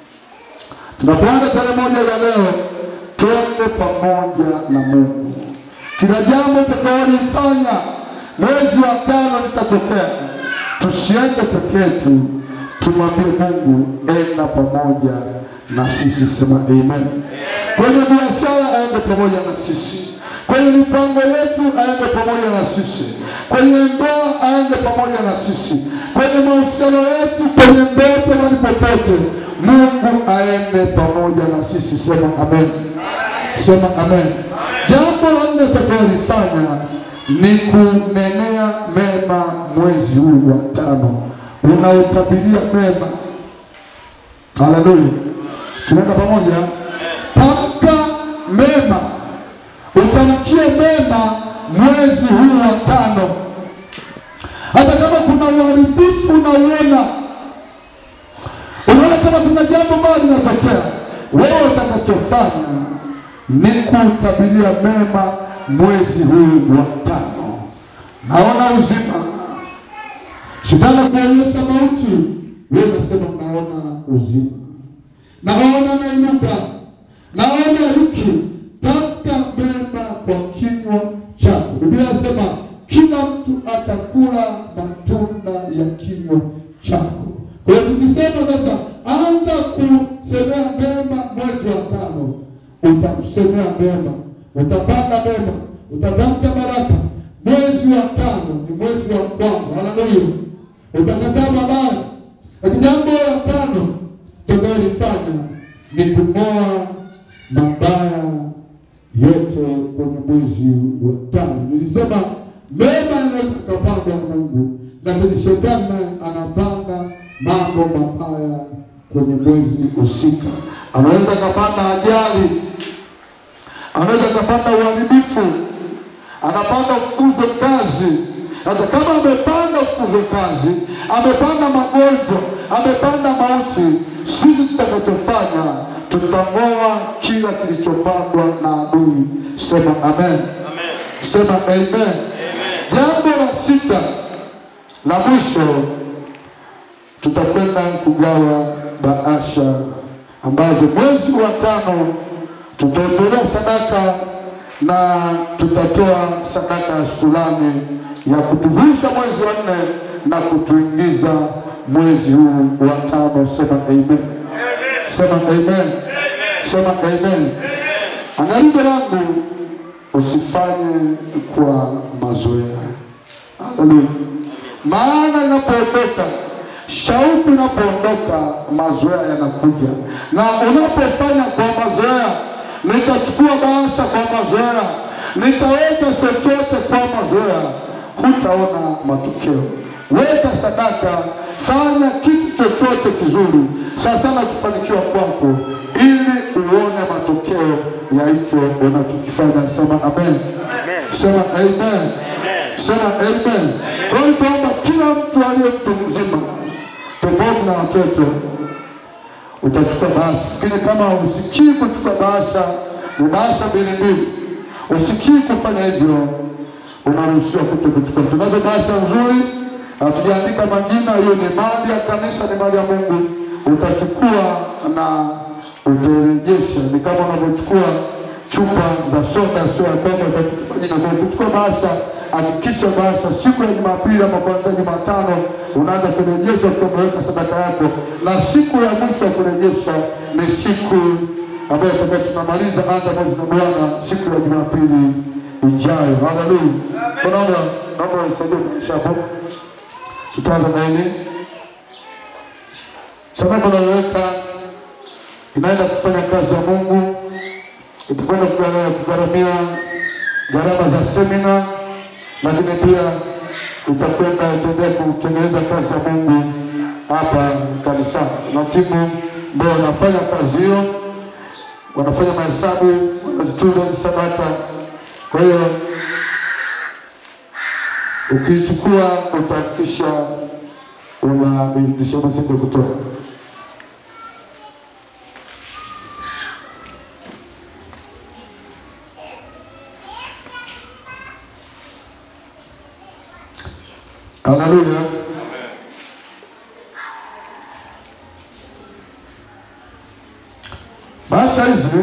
Tunapoanza tarehe moja ya leo, twende pamoja na Mungu. Kila jambo tutakaolifanya mwezi wa tano litatokea, tusiende peke yetu, tumwambie Mungu enda pamoja na sisi. Sema amen. Kwenye biashara aende pamoja na sisi kwenye mipango yetu aende pamoja na sisi, kwenye ndoa aende pamoja na sisi, kwenye mahusiano yetu, kwenye ndoto, mahali popote, Mungu aende pamoja na sisi. Sema amen, sema amen. Jambo la nne tutakaolifanya ni kunenea mema mwezi huu wa tano, unautabiria mema. Haleluya, tunaenda pamoja. Tamka mema utamkie mema mwezi huu wa tano, hata kama kuna uharibifu unauona, unaona kama kuna jambo baya linatokea, wewe utakachofanya ni kutabiria mema mwezi huu wa tano. Naona uzima, shetani kuonyesha mauti, wewe unasema naona uzima, naona nainuka, naona hiki tamka mema kwa kinywa chako. Biblia inasema kila mtu atakula matunda ya kinywa chako. Kwa hiyo tukisema sasa, anza kusemea mema mwezi wa tano, utamsemea mema, utapanda mema, utatamka baraka. Mwezi wa tano ni mwezi wa kwanza, haleluya. Utakataa mabaya, lakini jambo la tano tutakayolifanya ni kung'oa mabaya yote kwenye mwezi wa tano. Nilisema mema yanaweza kupandwa na Mungu, lakini shetani naye anapanda mambo mabaya kwenye mwezi husika. Anaweza akapanda ajali, anaweza akapanda uharibifu, anapanda ufukuzwe kazi. Sasa kama amepanda ufukuzwe kazi, amepanda magonjwa, amepanda mauti, sisi tutakachofanya tutang'oa kila kilichopandwa na adui. Sema amen, sema amen. Jambo la sita la mwisho, tutakwenda kugawa bahasha ambazo mwezi wa tano tutatolea sadaka na tutatoa sadaka ya shukrani ya kutuvusha mwezi wa nne na kutuingiza mwezi huu wa tano. Sema amen, sema amen, sema amen. Angalizo langu usifanye kwa mazoea. Haleluya. Maana inapoondoka shauku inapoondoka, mazoea yanakuja, na unapofanya kwa mazoea, nitachukua bahasha kwa mazoea, nitaweka chochote kwa mazoea, hutaona matokeo. Weka sadaka, fanya kitu chochote kizuri, sana sana kufanikiwa kwako, ili uone matokeo ya hicho unachokifanya. Sema amen. Sema amen. Sema amen. Kwa hiyo tuomba kila mtu aliye mtu mzima, tofauti na watoto, utachukua bahasha, lakini kama usikii kuchukua bahasha, ni bahasha mbili mbili. Usikii kufanya hivyo, unaruhusiwa kuto kuchukua. Tunazo bahasha nzuri, hatujaandika majina, hiyo ni mali ya kanisa, ni mali ya Mungu. Utachukua na utarejesha, ni kama unavyochukua chupa za soda, sio ya kwamba utaandika majina. Kwa kuchukua bahasha, hakikisha bahasha siku ya Jumapili ama kuanzia Jumatano unaanza kurejesha ukiwa umeweka sadaka yako, na siku ya mwisho ya kurejesha ni siku ambayo tutakuwa tunamaliza anza mwezi na Bwana, siku ya Jumapili ijayo. Haleluya! Kwa naomba naomba unisaidie bahasha hapo, tutaanza na nini? Sadaka unayoweka inaenda kufanya kazi ya Mungu, itakwenda kugharamia kugharamia gharama za semina, lakini pia itakwenda itaendelea kutengeneza kazi ya Mungu hapa kanisani, na timu ambao wanafanya kazi hiyo wanafanya mahesabu, wanazitunza hizi sadaka. Kwa hiyo ukiichukua utahakikisha unairudisha masiku kutoka Haleluya. Bahasha hizi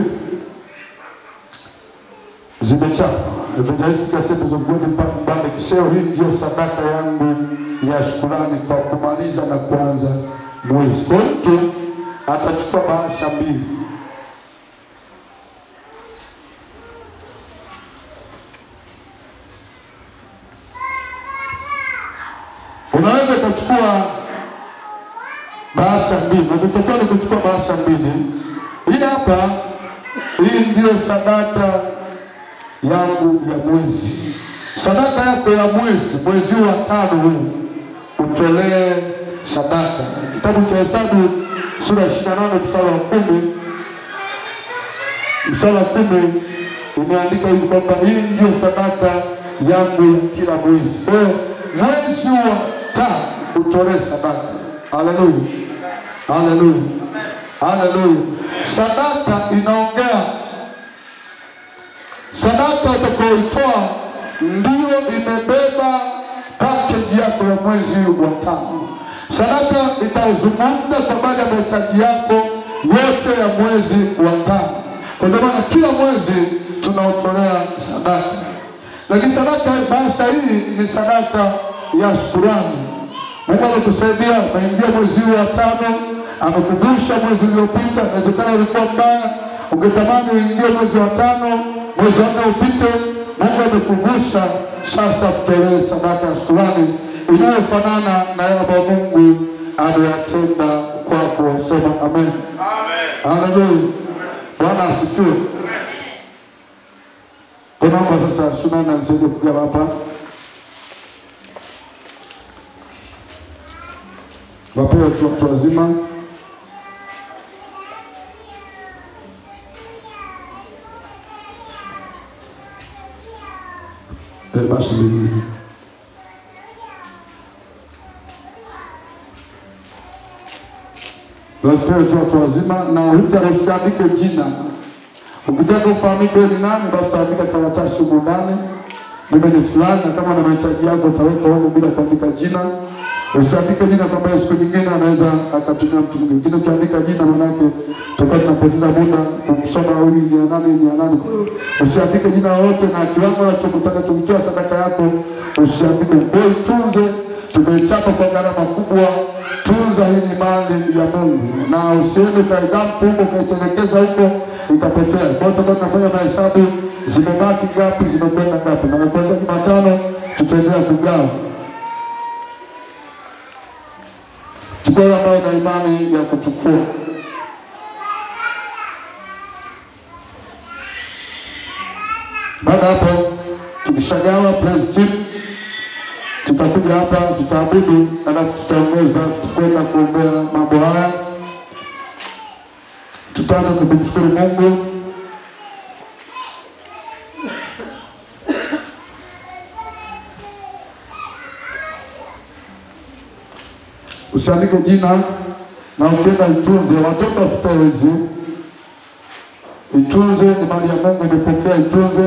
zimechapa Evangelistic Assemblies of God Mbande Kiseo. Hii ndio sadaka yangu ya shukurani kwa kumaliza na kuanza mwezi. Kwa hiyo mtu atachukua bahasha mbili unaweza ukachukua bahasha mbili, unachotakiwa ni kuchukua bahasha mbili. Hii hapa, hii ndiyo sadaka yangu ya mwezi. Sadaka yako ya mwezi, mwezi huu wa tano huu, utolee sadaka. Kitabu cha Hesabu sura ya 28 mstari wa kumi mstari wa kumi imeandika hivi kwamba hii ndiyo sadaka yangu ya kila mwezi. Kwa hiyo mwezi wa tano utolee sadaka. Haleluya, haleluya, haleluya. Sadaka inaongea, sadaka utakayoitoa ndio imebeba pakeji yako ya mwezi wa tano. Sadaka itazungumza kwa habari ya mahitaji yako yote ya mwezi wa tano. Kwa ndio maana kila mwezi tunaotolea sadaka, lakini sadaka bahasha hii ni sadaka ya shukurani. Mungu amekusaidia, umeingia mwezi huu wa tano, amekuvusha mwezi uliopita. Inawezekana ulikuwa mbaya, ungetamani uingie mwezi wa tano, mwezi wa nne upite. Mungu amekuvusha, sasa mtolee sadaka ya shukurani inayofanana na yale ambayo Mungu ameyatenda kwako. Sema amen, haleluya. Bwana asifiwe. Kwa naomba sasa Sunana nisaidie kugawa hapa. wapewe tu watu wazima. Eh, basi mbili. Wapewe tu watu wazima na huta usiandike jina. Ukitaka ufahamike wewe ni nani, basi utaandika karatasi huko ndani. Mimi ni fulani, na kama na mahitaji yako utaweka huko bila kuandika jina. Usiandike jina kwamba siku nyingine anaweza akatumia mtu mwingine. Lakini ukiandika jina manake tutakuwa tunapoteza muda kumsoma huyu ni ya nani ni ya nani. Kwa hiyo usiandike jina lolote na kiwango unachotaka tukitoa sadaka yako usiandike. Kwa hiyo tunze, tumeichapa kwa gharama kubwa. Tunza, hii ni mali ya Mungu, na usiende ukaidampu huko ukaitelekeza huko ikapotea. Kwa hiyo tutakuwa tunafanya mahesabu, zimebaki ngapi, zimekwenda ngapi, na kuanzia Jumatano tutaendelea kugawa. Chukua yule ambayo na imani ya kuchukua. Baada ya hapo, tukishagawa praise team, tutakuja hapa, tutaabudu, alafu tutaongoza, tutakwenda kuombea mambo haya. Tutaanza na kumshukuru Mungu. Usiandike jina na ukienda itunze, watoto wasipewe hizi. Itunze, ni mali ya Mungu, umepokea, itunze.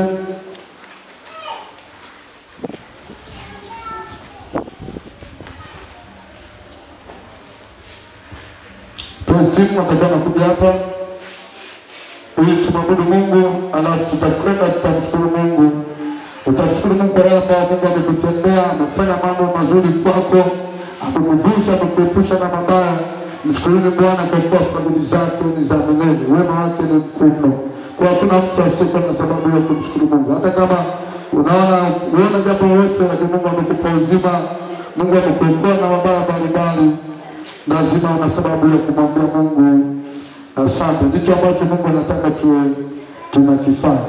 Praise team watakuwa nakuja hapa ili tumwabudu Mungu, alafu tutakwenda tutamshukuru Mungu. Utamshukuru Mungu kwa yale ambayo Mungu amekutendea, amefanya mambo mazuri kwako, amekuvusha, amekuepusha na mabaya. Mshukuruni Bwana kwa kuwa fadhili zake ni za milele, wema wake ni mkuu mno. Kwa hakuna mtu asiyekuwa na sababu ya kumshukuru Mungu, hata kama unaona uona jambo lolote, lakini Mungu amekupa uzima, Mungu amekuokoa na mabaya mbalimbali, lazima una sababu ya kumwambia Mungu asante. Ndicho ambacho Mungu anataka tuwe tunakifanya.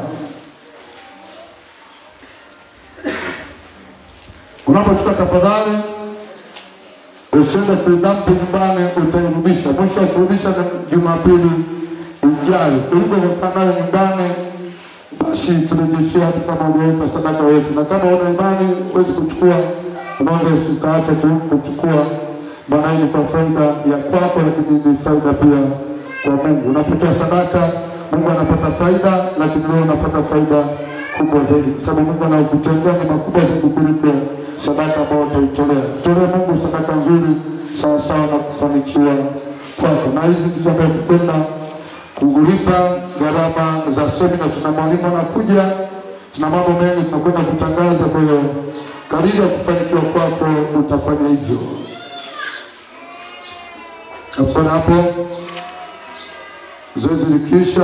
Unapochukua tafadhali, usiende kuidampu nyumbani, utairudisha. Mwisho wa kurudisha ni Jumapili ijayo. Ulivyokaa nayo nyumbani, basi turejeshee, hata kama hujaweka sadaka yote, na kama una imani huwezi kuchukua, unaweza usikaacha tu kuchukua, maana hii ni kwa faida ya kwako, lakini ni faida pia kwa Mungu. Unapotoa sadaka, Mungu anapata faida, lakini wewe unapata faida kubwa zaidi, kwa sababu Mungu anakutendea ni makubwa zaidi kuliko sadaka ambayo utaitolea. Tolee Mungu sadaka nzuri sawa sawa na kufanikiwa kwako, na hizi ndizo ambazo tukwenda kulipa gharama za semina. Tuna mwalimu anakuja, tuna mambo mengi tunakwenda kutangaza. Kwa hiyo kadiri ya kufanikiwa kwako utafanya hivyo. Afukana hapo zoezi likiisha,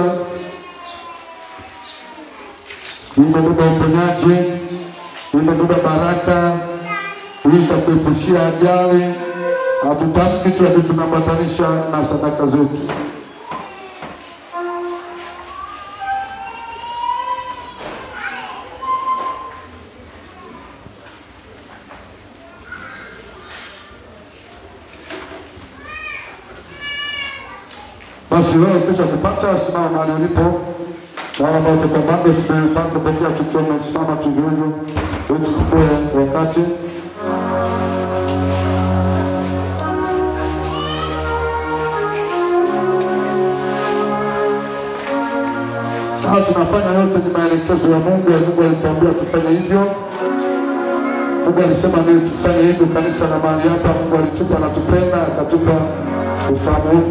imebeba uponyaji, imebeba baraka, hii itakuepushia ajali. Hatutamki tu, lakini tunaambatanisha na sadaka zetu. Basi wewe ukisha kupata, simama mahali ulipo. Wale ambao tuko bado sijapata pokea, tukiwa tumesimama tu hivyo hivyo, ili tuchukue wakati. Haya tunafanya yote ni maelekezo ya Mungu. Mungu alituambia tufanye hivyo. Mungu alisema ndio tufanye hivyo, kanisa na mahali hapa. Mungu alitupa, anatupenda, akatupa ufahamu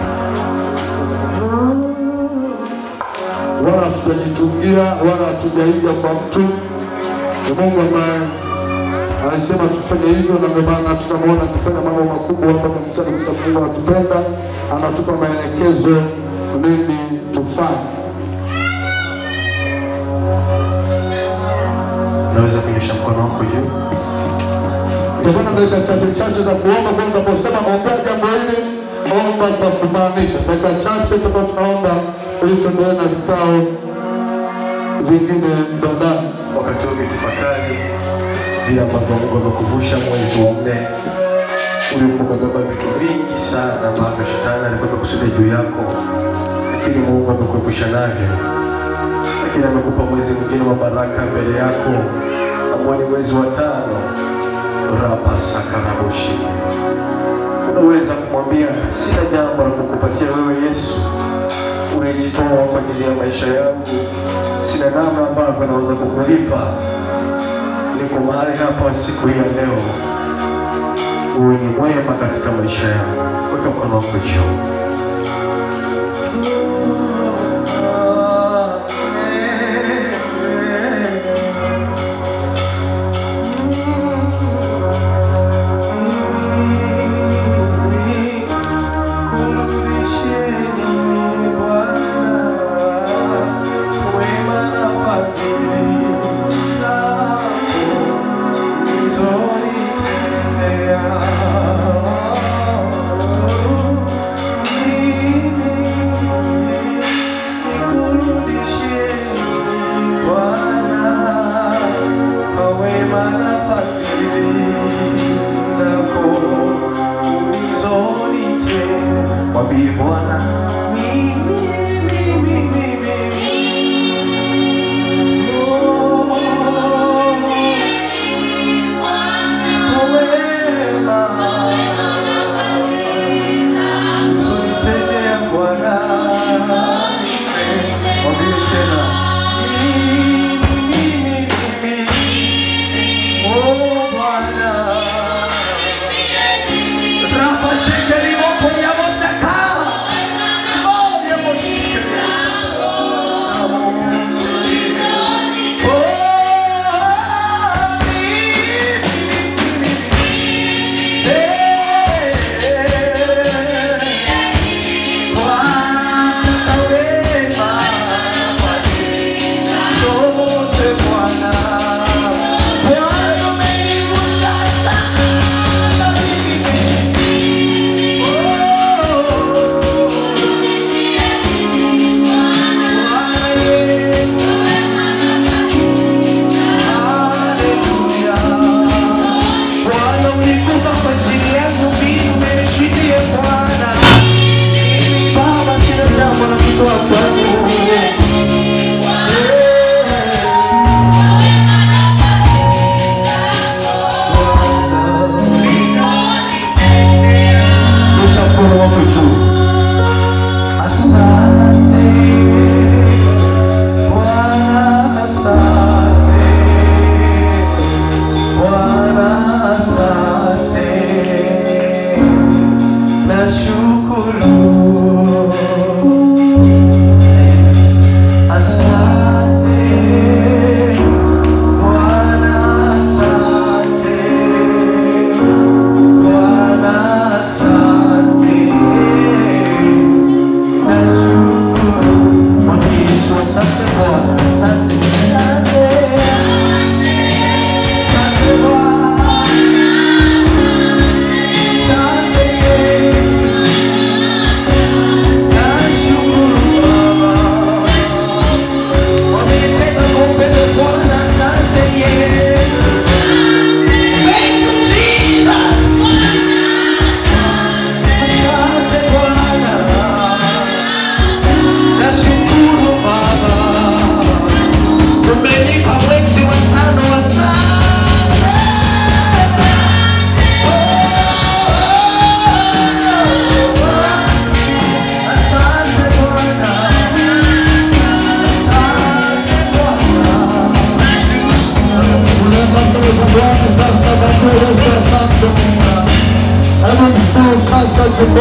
wala hatujajitungia wala hatujaiga kwa mtu. Ni Mungu ambaye alisema tufanye hivyo, na ndio maana tunamwona akifanya mambo makubwa hapa kanisani, kwa sababu Mungu anatupenda, anatupa maelekezo nini tufanye. Unaweza kunyosha mkono wako juu. Tutakuwa na dakika chache chache za kuomba. Kwa hiyo tunaposema ombea jambo hili, omba kwa kumaanisha. Dakika chache tutakuwa tunaomba ili tuendelee na vikao vingine baadaye. Wakati huu ukitafakari vile ambavyo Mungu amekuvusha mwezi wa nne uliokuwa umebeba vitu vingi sana ambavyo shetani alikuwa amekusudia juu yako, lakini Mungu amekuepusha navyo, lakini amekupa mwezi mwingine wa baraka mbele yako ambao ni mwezi wa tano. rapa sakaraboshi unaweza kumwambia sina jambo la kukupatia wewe Yesu, unajitoa kwa ajili ya maisha yangu, sina namna ambavyo naweza kukulipa. Niko mahali hapa siku hii ya leo, uwe ni mwema katika maisha yangu. Weka mkono wako juu.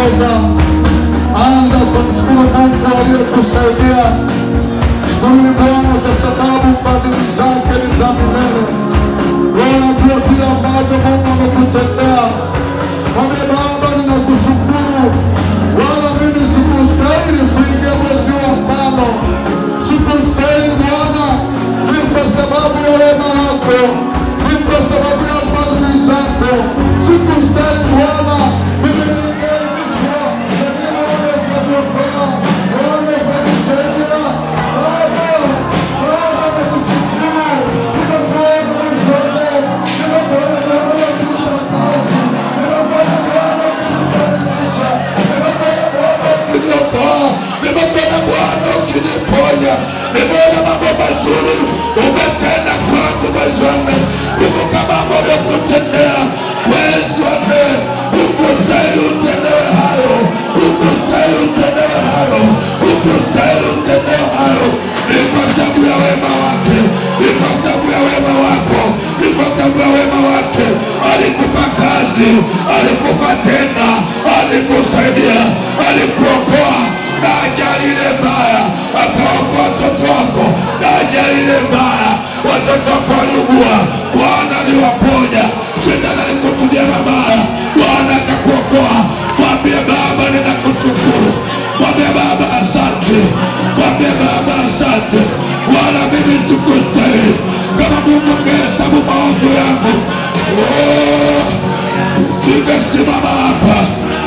Jehova. Anza kumshukuru Mungu aliyekusaidia. Shukuru Bwana kwa sababu fadhili zake ni za milele. Wewe unajua kile ambacho Mungu amekutendea. Mwambie Baba, ninakushukuru, wala mimi sikustahili kuingia mwezi wa tano, sikustahili Bwana, ni kwa sababu ya wema wako, ni kwa sababu ya fadhili zako, sikustahili Bwana, mimi ningeishwa, lakini wewe ukaniokoa, wewe ukanisaidia. Baba, Baba, nakushukuru, nimekuona mwezi wa leo, nimekuona Bwana ukinipataza, nimekuona Bwana ukinibadilisha, nimekuona Bwana ukiniokoa, nimekuona Bwana ukiniponya, nimeona mambo mazuri umetenda kwangu mwezi wa nne. Kumbuka mambo uliyokutendea mwezi wa nne, ukustahili utendewe hayo, ukustahili utendewe hayo, ukustahili utendewe hayo. Ni kwa sababu ya wema wake, ni kwa sababu ya wema wako, ni kwa sababu ya wema wake. Alikupa kazi, alikupa tenda, alikusaidia, alikuokoa na ajali ile mbaya, akaokoa watoto wako na ajali ile mbaya. Watoto wako waliugua, Bwana aliwaponya. Shetani alikusudia mabaya, Bwana akakuokoa. Mwambie Baba, ninakushukuru. Mwambie Baba, asante. Mwambie Baba, asante. Wala mimi sikustahili. Kama Mungu angehesabu maovu yangu, oh, singesimama hapa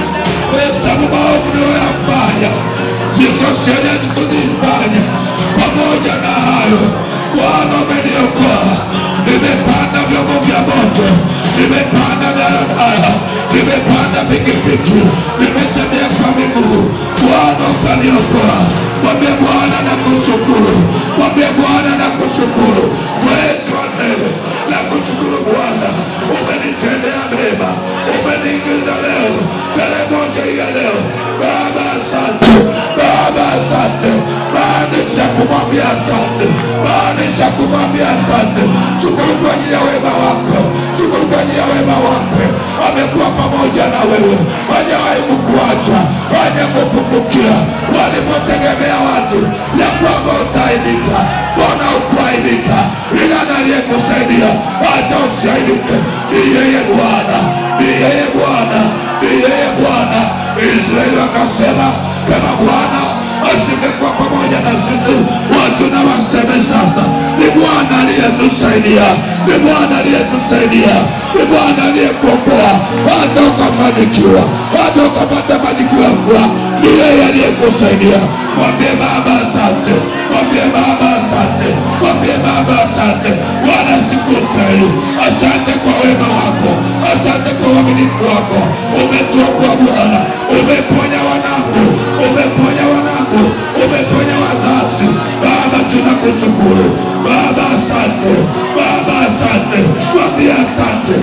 hesabu maovu niliyoyafanya, ziko sheria sikuzifanya. Pamoja na hayo, Bwana umeniokoa. Nimepanda vyombo vya moto, nimepanda daladala, nimepanda pikipiki, nimetembea kwa miguu. Bwana ukaniokoa. Mwambie Bwana nakushukuru, mwambie Bwana nakushukuru. Mwezi wa nne nakushukuru Bwana, umenitendea mema, umeniingiza leo tarehe moja hii ya leo. Baba asante, Baba asante, maanisha kumwambia asante, maanisha kumwambia asante. Shukuru kwa ajili ya wema wako, shukuru kwa ajili ya wema wake. Amekuwa pamoja na wewe, hajawahi kukuacha, hajakupungukia. Walipotegemea watu ya kwamba utaaibika, Bwana ukuaibika. Ni nani aliyekusaidia hata usiaibike? Ni yeye Bwana, ni yeye Bwana, ni yeye Bwana. Israeli wakasema kama Bwana asingekuwa pamoja na sisi, watu na waseme sasa, ni Bwana aliyetusaidia, ni Bwana aliyetusaidia, ni Bwana aliyekuokoa hata ukafanikiwa, hata ukapata majibu ya furaha. Ni yeye aliyekusaidia. Mwambie Baba asante, mwambie Baba asante, mwambie Baba asante. Bwana sikustahili, asante kwa wema wako, asante kwa uaminifu wako. Umetuokoa Bwana, umeponya wanangu, umeponya wanangu, umeponya wazazi. Baba tunakushukuru, Baba asante, Baba asante, mwambie asante.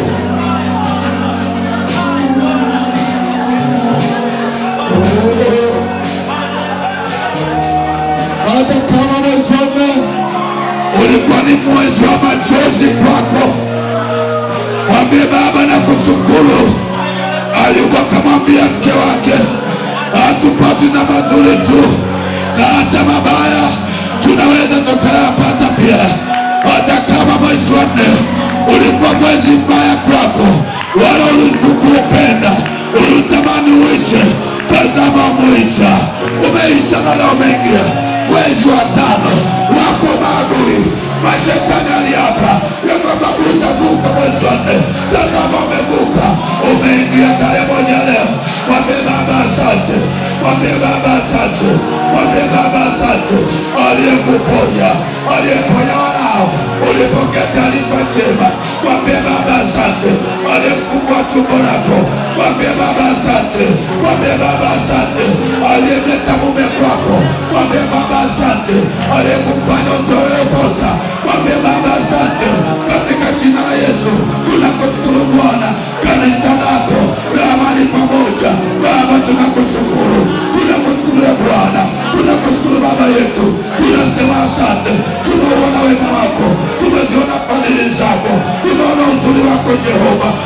hata kama mwezi wa nne ulikuwa ni mwezi wa machozi kwako, mwambie Baba na kushukuru. Ayubu akamwambia mke wake, hatupati na mazuri tu, na hata mabaya tunaweza tukayapata pia. Hata kama mwezi wa nne ulikuwa mwezi mbaya kwako, wala ulikupenda, ulitamani uishe, tazama umeisha, umeisha na leo umeingia mwezi wa tano wako maadui mashetani aliapa ya kwamba utavuka mwezi wa nne. Tazama umevuka, umeingia tarehe moja leo. Mwambie Baba asante, mwambie Baba asante, mwambie Baba asante, aliyekuponya, aliyeponya wanao. Ulipokea taarifa njema, mwambie Baba asante, aliyefungua tumbo lako, mwambie Baba asante, mwambie Baba asante, aliyemleta mume kwako, mwambie Baba asante, aliyekufanya utolewe posa, mwambie Baba asante, katika jina la Yesu tunakushukuru Bwana, kanisa lako la amani pamoja. Baba tunakushukuru, tunakushukuru ya Bwana, tunakushukuru Baba yetu, tunasema asante, tumeona wema wako, tumeziona fadhili zako, tumeona uzuri wako Jehova, tunasema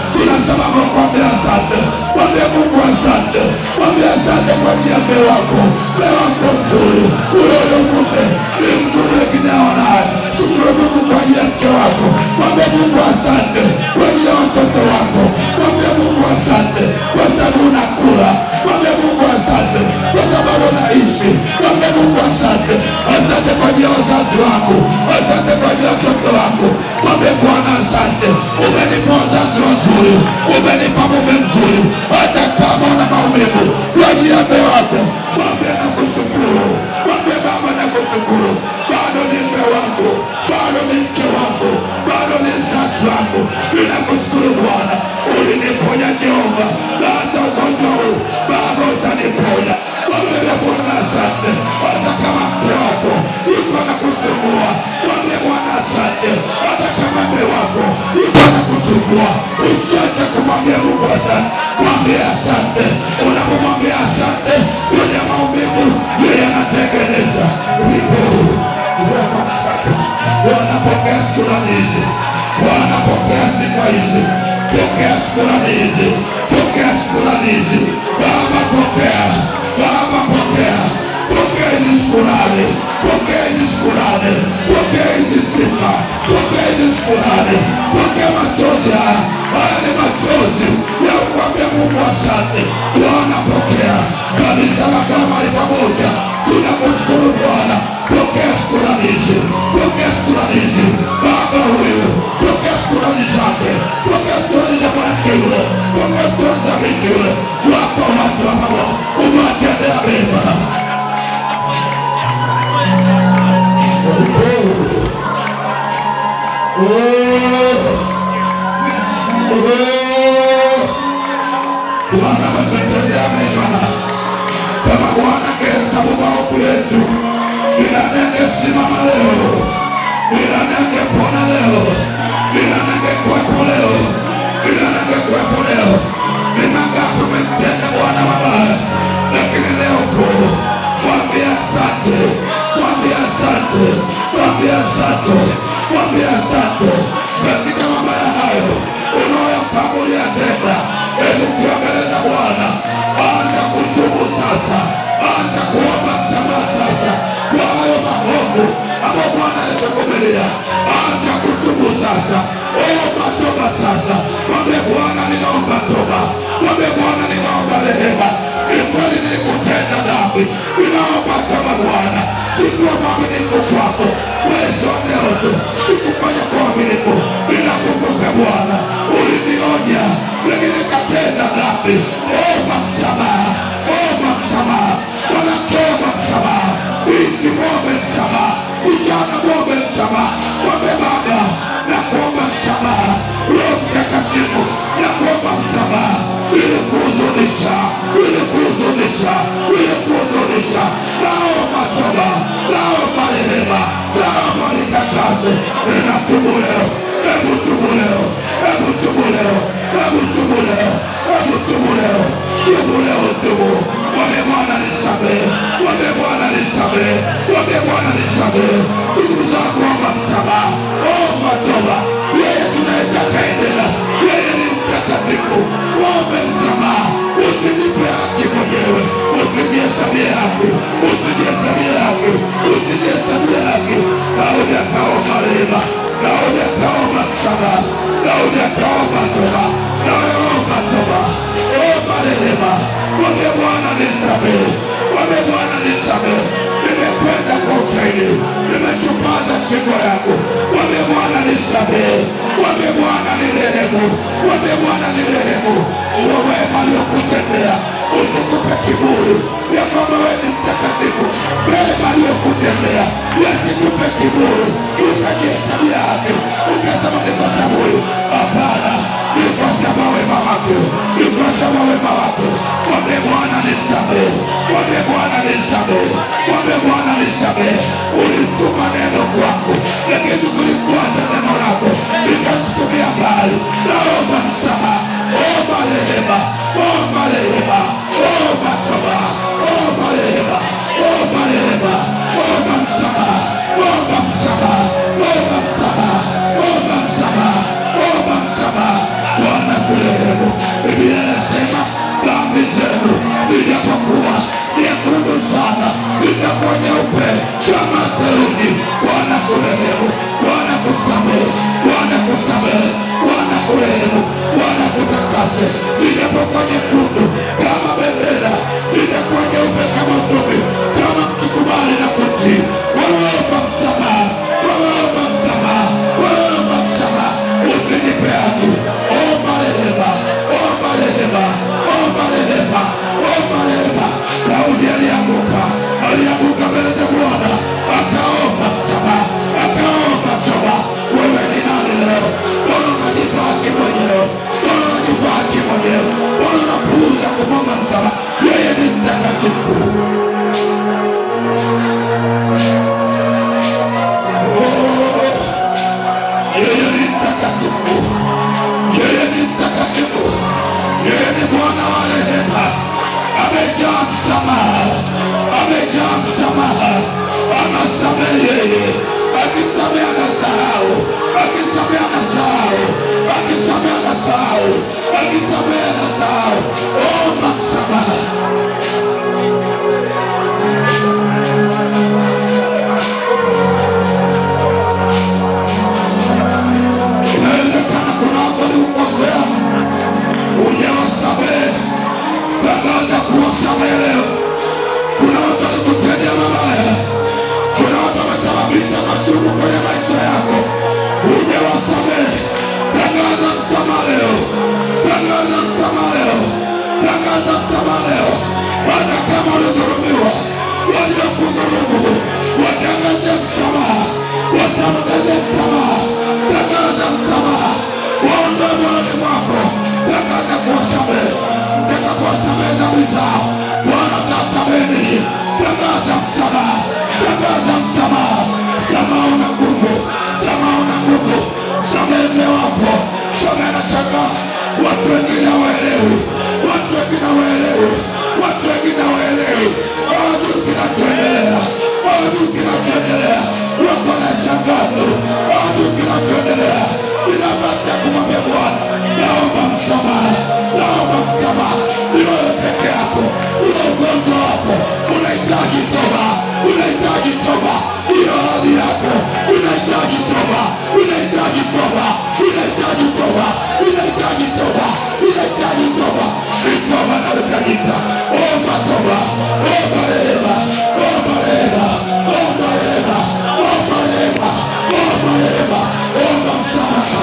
sababu ya kuambia asante. Mwambie Mungu asante, mwambie asante kwa ajili ya mume wako, mume wako mzuri, huyo huyo mume ni mzuri, wengine haonaye. Shukuru Mungu kwa ajili ya mke wako, mwambie Mungu asante kwa ajili ya watoto wako, mwambie Mungu asante kwa sababu unakula, mwambie Mungu asante kwa sababu unaishi, mwambie Mungu asante, asante kwa ajili ya wazazi wangu, asante kwa ajili ya watoto wangu, mwambie Bwana asante, umenipa wazazi wazuri, umenipa mume mzuri, hata kama una maumivu kwa ajili ya mume wako, mwambie nakushukuru, mwambie Baba nakushukuru, bado ni mume wangu, bado ni mke wangu, bado ni mzazi wangu, ninakushukuru Bwana, uliniponya Jehova, na hata ugonjwa huu Baba utaniponya. Mwambie na Bwana asante, hata kama mke wako yuko na kusumbua, mwambie Bwana asante, hata kama mume wako yuko na kusumbua, usiache kumwambia Mungu asante, mwambie asante. Unapomwambia asante, yule maumivu yeye anatengeneza vipo Ramasaka. Wanapokea shukrani hizi, wanapokea sifa hizi, pokea shukrani hizi, pokea shukrani hizi. Baba pokea, Baba pokea, pokea hizi shukrani, pokea hizi shukrani, pokea hizi sifa, pokea hizi shukrani, pokea machozi haya. Haya ni machozi ya kumwambia Mungu asante. Bwana pokea, kanisa lako la mahali pamoja, tunakushukuru Bwana, pokea shukrani hizi, pokea shukrani hizi. Baba huyu, pokea shukrani zake, pokea shukrani za mwanamke yule, pokea shukrani za binti yule. Wako watu ambao umewatendea mema. Bwana ametutendea mema. Kama Bwana angehesabu maovu yetu, ni nani angesimama leo? Ni nani angepona leo? Ni nani angekuwepo leo? Ni nani angekuwepo leo? Ni mangapi umemtenda Bwana mabaya, lakini leo upo. Mwambie asante, mwambie asante, mwambie asante, mwambie asante katika mabaya hayo unaoyafahamu uliyatenda. Hebu tuambeleza Bwana, anza kutubu sasa, anza kuomba msamaha sasa kwa hayo maovu ambayo Bwana alikuvumilia. Anza kutubu sasa, omba toba sasa, mwambie Bwana, ninaomba toba, mwambie Bwana, ninaomba rehema. Ni kweli nilikutenda dhambi, ninaomba toba Bwana, sikuwa mwaminifu kwako mwezi wa leo tu, sikufanya kwa uaminifu. Ninakumbuka Bwana, ulinionya lakini nikatenda dhambi. Omba msamaha, omba msamaha, mwanamke omba msamaha, binti mwombe msamaha, kijana mwombe msamaha, mwombe Baba na kuomba msamaha, Roho Mtakatifu na kuomba msamaha, ili kuhuzunisha, ili kuhuzunisha, ili kuhuzunisha. Naomba toba, naomba rehema, naomba nitakase, ninatubu leo, hebu tubu leo, hebu tubu leo, hebu tubu leo, hebu tubu leo, tubu leo, tubu. Mwambie Bwana nisamehe, mwambie Bwana nisamehe, mwambie Bwana nisamehe. Ndugu zangu, omba msamaha, omba toba. Yeye tunayetaka endelea, yeye ni mtakatifu. Ombe msamaha, usinipe haki mwenyewe, usijihesabie haki, usijihesabie haki, usijihesabie haki. Daudi akaomba rehema, Daudi akaomba msamaha, Daudi akaomba toba. Nawe omba toba, omba rehema, mwambie Bwana nisamehe, mwambie Bwana nisamehe, nimekwenda kwa ukaidi, nimeshupaza shingo yangu, mwambie Bwana nisamehe, mwambie Bwana nirehemu, mwambie Bwana nirehemu, uwe wema aliyokutendea, usikupe kiburi ya kwamba wewe ni mtakatifu, mema aliyokutendea yasikupe kiburi, ukajihesabia haki, ukasema ni kwa sababu huyu. Hapana, ni kwa sababu wema wake, ni kwa sababu wema wake. Mwambie Bwana nisamehe, mwambie Bwana nisamehe, mwambie Bwana nisamehe. Ulituma neno kwangu, lakini kulifuata neno lako likasukumia mbali. Naomba msamaha, omba rehema, omba rehema, omba toba, omba rehema, omba rehema, omba msamaha, omba msamaha, omba msamaha. watu wengine hawaelewi, watu wengine hawaelewi, watu wengine hawaelewi, hawajui kinachoendelea, hawajui kinachoendelea, wako na shangaa tu, hawajui kinachoendelea. Ina nafasi ya kumwambia Bwana, naomba msamaha, naomba msamaha, ni wewe peke yako, huo ugonjwa wako unahitaji toba, unahitaji toba, hiyo hali yako unahitaji toba, unahitaji toba, unahitaji toba, unahitaji toba, unahitaji toba, ni toba inayohitajika. Omba toba, omba rehema, omba rehema, omba rehema, omba rehema, omba rehema, omba msamaha.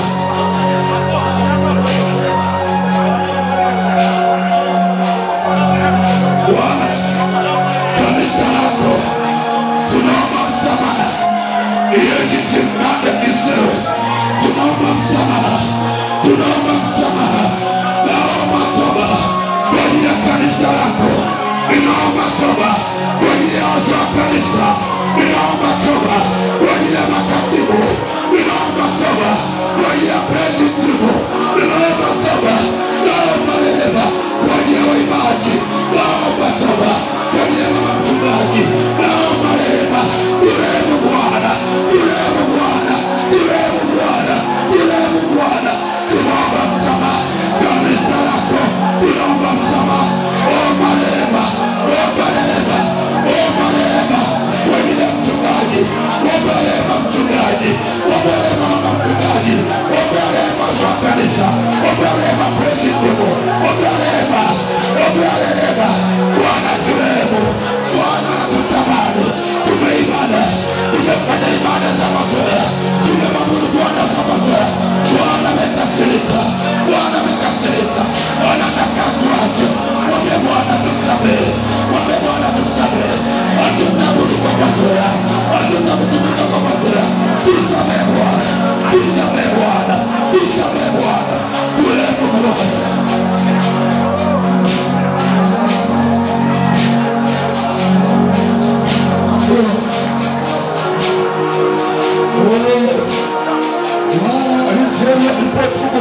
Bwana, kanisa lako tunaomba msamaha, hiyo jitimade kisewe, tunaomba msamaha, tunaomba msamaha, naomba toba kwa ajili ya kanisa lako, ninaomba toba kwa ajili ya wazee wa kanisa, ninaomba toba kwa ajili ya makatibu, ninaomba toba kwa ajili ya presitibu, ninaomba toba, naomba rehema kwa ajili ya waimbaji, naomba toba kwa ajili ya mama mchungaji, naomba rehema, turehemu Bwana, turehemu Bwana, turehemu Bwana, turehemu Bwana, tunaomba msamaha kanisa lako, tunaomba msamaha, omba rehema, omba rehema, omba rehema kwa ajili ya mchungaji, omba rehema mchungaji, omba rehema mama mchungaji, omba rehema za kanisa, omba rehema presitibu, omba rehema, omba rehema, Bwana turehemu, Bwana anatutamani, tumeibada, tumefanya ibada za mazoea, tumemwabudu Bwana kwa mazoea, Bwana amekasirika, Bwana amekasirika, anataka tuache, mwambie Bwana tusamehe, mwambie Bwana tusamehe, hatutaabudu kwa mazoea, hatutakutumika kwa mazoea, tusamehe Bwana, tusamehe Bwana, tusamehe Bwana, turehemu Bwana. Israeli walipotubu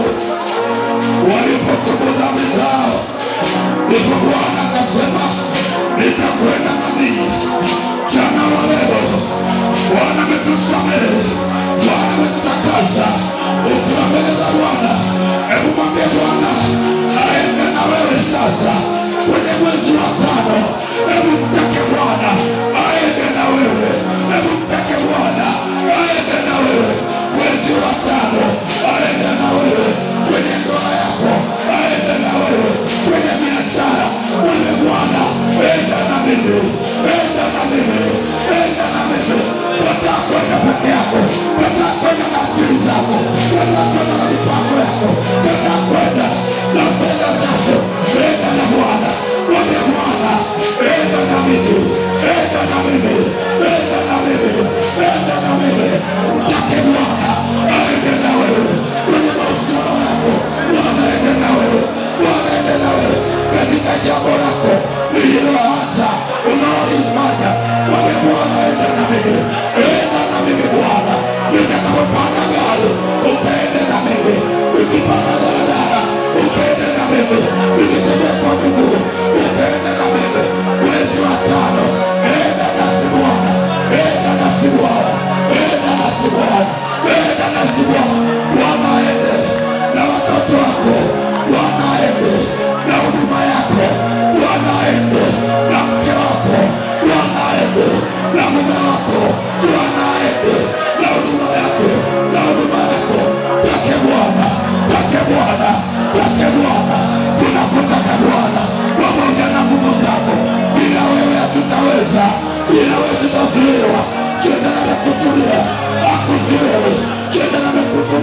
walipotubu dhambi zao, ndipo Bwana akasema nitakwenda na ninyi jana wa leo. Bwana ametusamehe, Bwana ametutakasa. Ukiwa mbele za Bwana, hebu mwambie Bwana aende na wewe sasa kwenye mwezi wa tano. Hebu mtake Bwana aende na wewe, hebu mtake Bwana aende na wewe mwezi wa tano, aende na wewe kwenye ndoa yako, aende na wewe kwenye biashara. Mwambie Bwana enda na mimi, enda na mimi, enda na mimi. Nataka kwenda peke yako, nataka kwenda na akili zako, nataka kwenda na mipango yako, nataka kwenda na fedha zako. Enda na Bwana, mwambie Bwana enda na mimi, enda na mimi, enda na mimi, enda na mimi. Utake Bwana aende na wewe kwenye mahusiano yako, Bwana aende na wewe, Bwana aende na wewe katika jambo lako lililoanza unaolifanya. Mwambie Bwana enda na mimi, enda na mimi Bwana, nitakapopanda gari ukaende na mimi, ukipanda daladala ukaende na mimi, nikitembea kwa miguu ukaende na mimi. Mwezi wa tano enda nasi Bwana, enda nasi Bwana, enda nasi Bwana, enda nasi Bwana. Bwana aende na watoto wako, Bwana aende na huduma yako, Bwana aende na mke wako, Bwana aende na mume wako, Bwana aende na huduma yake, na huduma yako. Take Bwana, take Bwana, take Bwana, tunakutaka Bwana pamoja na nguvu zako. Bila wewe hatutaweza, bila wewe tutazuiliwa. Shetani amekuzuia, akuzuie. Shetani amekuzuia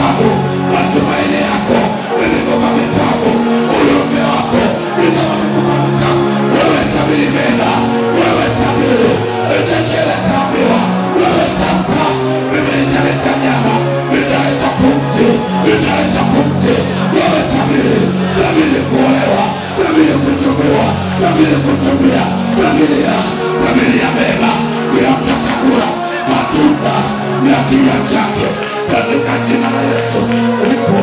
mikavu, matumaini yako imebeba mikavu, ulume wako ikawa mifupa mikavu. Wewe tabiri mema, wewe tabiri, Ezekiel akaambiwa, wewe tamka, mimi nitaleta nyama, nitaleta pumzi, nitaleta pumzi. Wewe tabiri, tabiri kuolewa, tabiri kutumiwa, tabiri kutumia, tabiri ya, tabiri ya mema, kila mtu atakula matunda ya kinywa chake katika jina la Yesu. Lipo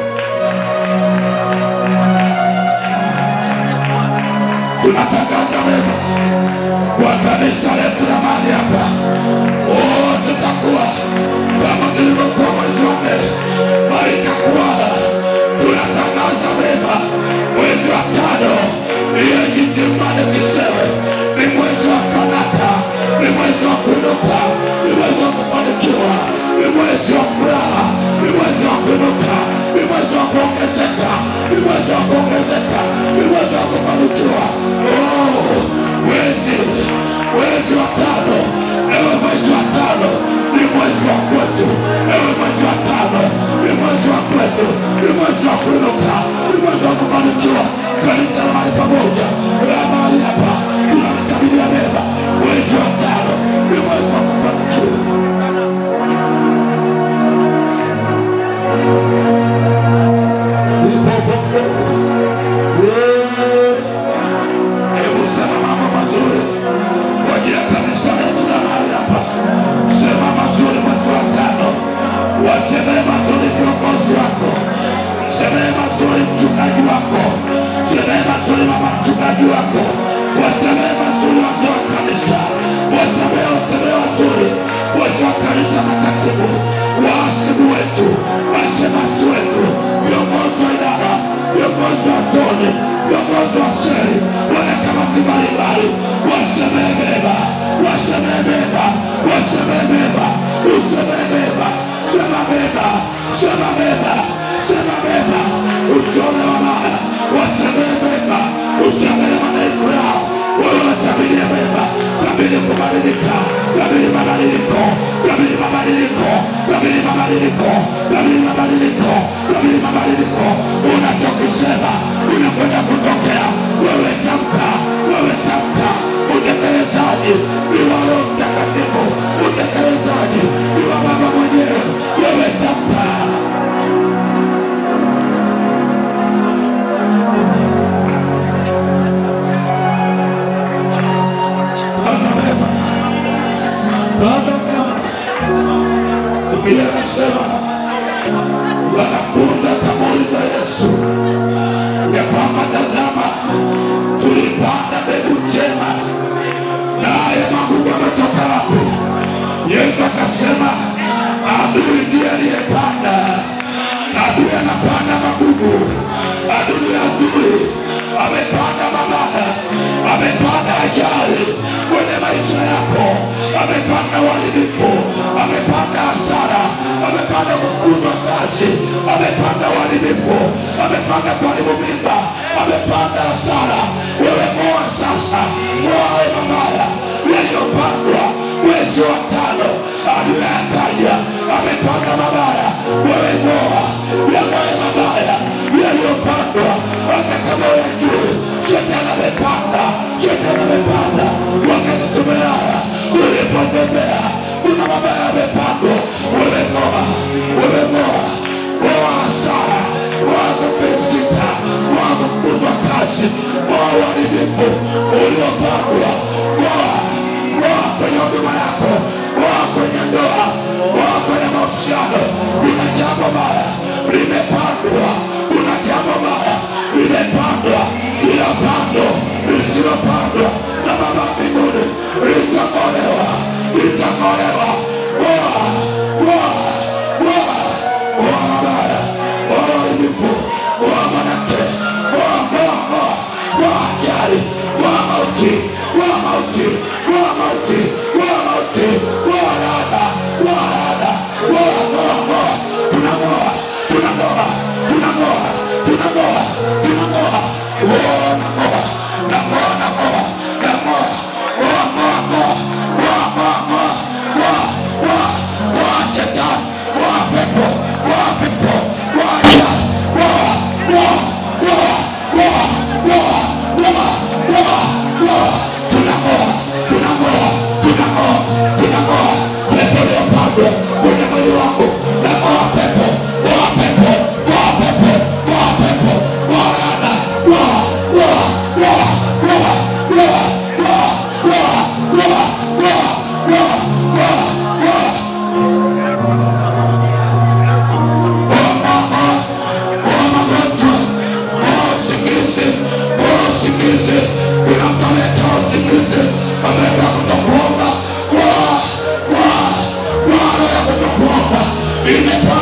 tunatangaza mema kwa kanisa letu la mahali hapa. Oh, tutakuwa kama tulivyokuwa mwezi wa nne, bali itakuwa tunatangaza mema mwezi wa tano. Hiyo jitimane kisewe ni mwezi wa fanaka, ni mwezi wa kuinuka, ni mwezi wa kufanikiwa, ni mwezi wa furaha, ni mwezi wa kuinuka, ni mwezi wa kuongezeka, ni mwezi wa kuongezeka, ni mwezi wa kufanikiwa. Oh, mwezi mwezi wa tano, ewe mwezi wa tano ni mwezi wa kwetu, ewe mwezi wa tano ni mwezi wa kwetu, ni mwezi wa kuinuka, ni mwezi wa kufanikiwa. Kanisa la mahali pamoja la mahali hapa tunalitabiria mema. Mwezi wa tano ni mwezi wa kufanikiwa. Hebu sema mambo mazuri kwa ajili ya kanisa letu la mahali hapa. Sema mazuri mwezi wa tano, wasemee mazuri viongozi wako, msemee mazuri mchungaji wako, msemee mazuri mama mchungaji wako, wasemee mazuri wazee wa kanisa, wasemee wasemee wazuri wazee wa kanisa na katibu, waasibu wetu, mashemasi wetu, viongozi wa idara, viongozi wa zoni, viongozi wa sheri, wanakamati mbalimbali, wasemee mema, wasemee mema, wasemee mema, usemee mema, sema mema, sema mema, sema mema, usione mabaya, wasemee mema, usiangalie madhaifu yao, wewe watabirie mema, tabiri kubadilika, tabiri mabadiliko, tabiri mabadiliko, tabiri mabadiliko, tabiri mabadiliko, tabiri mabadiliko. Unachokisema unakwenda kutokea. Wewe tamka, wewe tamka. Utekelezaji ni wa Roho Mtakatifu, utekelezaji ni wa Baba mwenyewe. Wewe tamka. Baba mema, Baba mema. Biblia inasema wanafunzi akamuuliza Yesu ya kwamba tazama, tulipanda mbegu njema, naye magugu ametoka wapi? Yesu akasema adui ndiye aliyepanda. Adui anapanda magugu, adui adui amepanda mabaya, amepanda ajali kwenye maisha yako, amepanda uharibifu, amepanda hasara, amepanda kufukuzwa kazi, amepanda uharibifu, amepanda kuharibu mimba, amepanda hasara. Wewe moa sasa, moa hayo mabaya yaliyopandwa mwezi wa tano, adui akaja amepanda mabaya. Wewe moa yamoe mabaya yaliyopandwa, hata kama uyajui, shetani amepanda, shetani amepanda wakati tumelala, tulipozembea, kuna mabaya yamepandwa. Wewe moa, wewe moa, moa hasara, moa kufilisika, moa kufukuzwa kazi, moa uharibifu uliopandwa, moa moa kwenye huduma yako, moa kwenye ndoa, moa kwenye mahusiano. Kuna jambo baya limepandwa, kuna jambo baya limepandwa. Kila pando lisilopandwa na Baba mbinguni litang'olewa, litang'olewa. Moa, moa, moa, moa mabaya, moa uharibifu, moa mwanamke, moa, moa, moa, moa ajali, moa mauti, moa mauti, moa mauti, moa mauti, moa laana, moa laana, moa, moa, moa. Tunang'oa, tunang'oa, tunang'oa, tunang'oa, tunang'oa. Oh, nang'oa, nang'oa, nang'oa, nang'oa. Moa, moa, moa, moa, moa, moa, moa, moa, moa shetani, moa pepo, moa pepo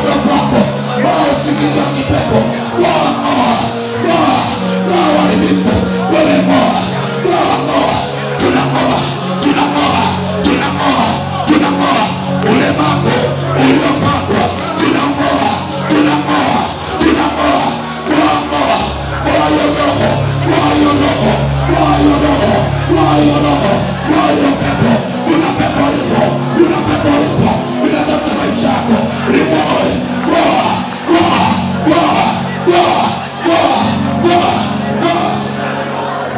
upande kwako roho usingizi wa kipepo roho ng'oa ng'oa ng'oa uharibifu wewe ng'oa roho ng'oa tunang'oa tunang'oa tunang'oa tunang'oa ulemavu uliopandwa tunang'oa tunang'oa tunang'oa ng'oa ng'oa ng'oa hiyo roho ng'oa hiyo roho ng'oa hiyo roho ng'oa hiyo roho ng'oa hiyo pepo una pepo lipo una pepo lipo linatafuta maisha yako limoe ng'oa ng'oa ng'oa ng'oa ng'oa ng'oa ng'oa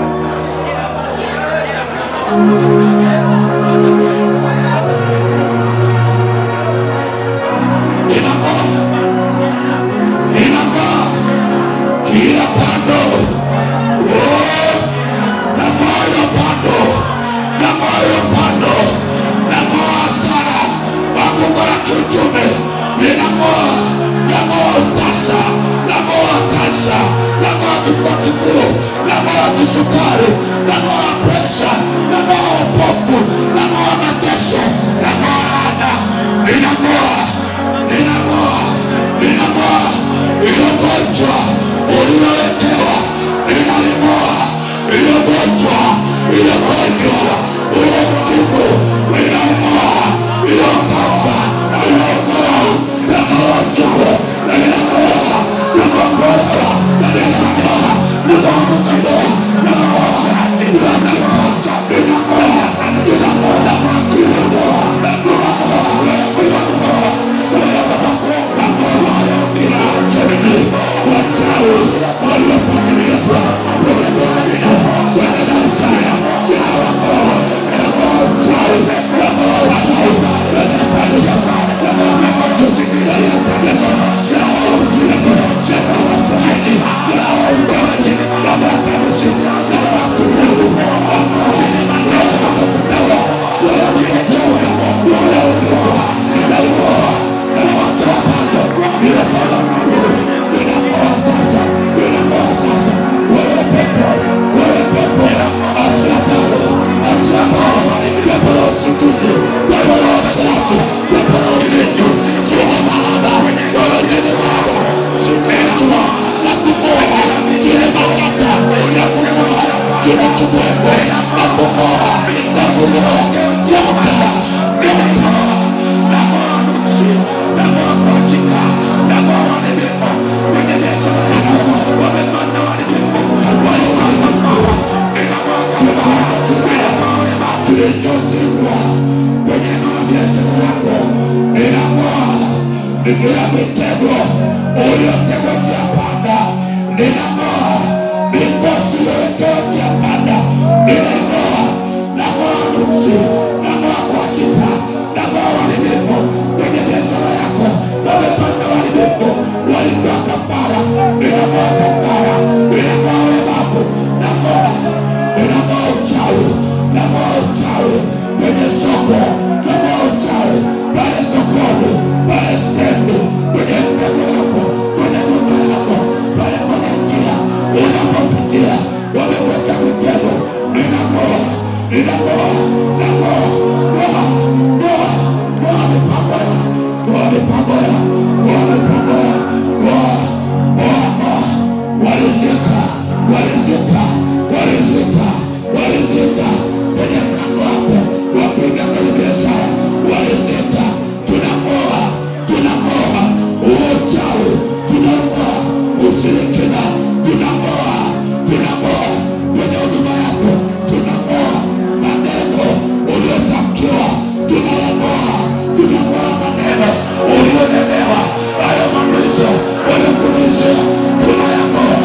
inang'oa inang'oa kila pando Oh, nang'oa hilo pando nang'oa hilo pando nang'oa sana anguko la kiuchumi linang'oa nang'oa utasa nang'oa kansa nang'oa kifua kikuu nang'oa kisukari nang'oa presha nang'oa upofu nang'oa mateso nang'oa laana ninang'oa ninang'oa ninang'oa ilo gonjwa ulilowekewa ninaling'oa ilo gonjwa ilo gonjwa ilo ukimwi ninang'oa ilo kansa ilo uchawi nang'oa uchawi ninang'oa nang'oa ninang'oa nang'oa mzizi nang'oa sharati nang'oa uchawi nang'oa kanisa nang'oa kilimo nang'oa kilichozikwa kwenye mabiashara yako ninang'oa kila mitego uliotegwa njia panda ninang'oa mikosi uliowekewa njia panda ninang'oa nang'oa nuksi nang'oa kuachika nang'oa uharibifu kwenye biashara yako wamepanda uharibifu walitoa kafara ninang'oa kafara ninang'oa ulemavu nang'oa ninang'oa uchawi nang'oa uchawi kwenye soko nang'oa uchawi pale sokoni pale stendi kwenye mtego yako kwenye nyumba yako pale kwenye njia unapopitia wameweka mitego ninang'oa ninang'oa nang'oa ng'oa ng'oa ng'oa mipango ya ng'oa mipango ya ng'oa mipango ya ng'oa ng'oa ng'oa walizika walizika walizika walizika kwenye mlango wako wa kuingia kwenye biashara walizika tunang'oa tunang'oa uchawi tunang'oa ushirikina tunang'oa tunang'oa kwenye huduma yako tunang'oa maneno uliotamkiwa tunayang'oa tunang'oa maneno ulionelewa hayo manuizo uliokumizia tunayang'oa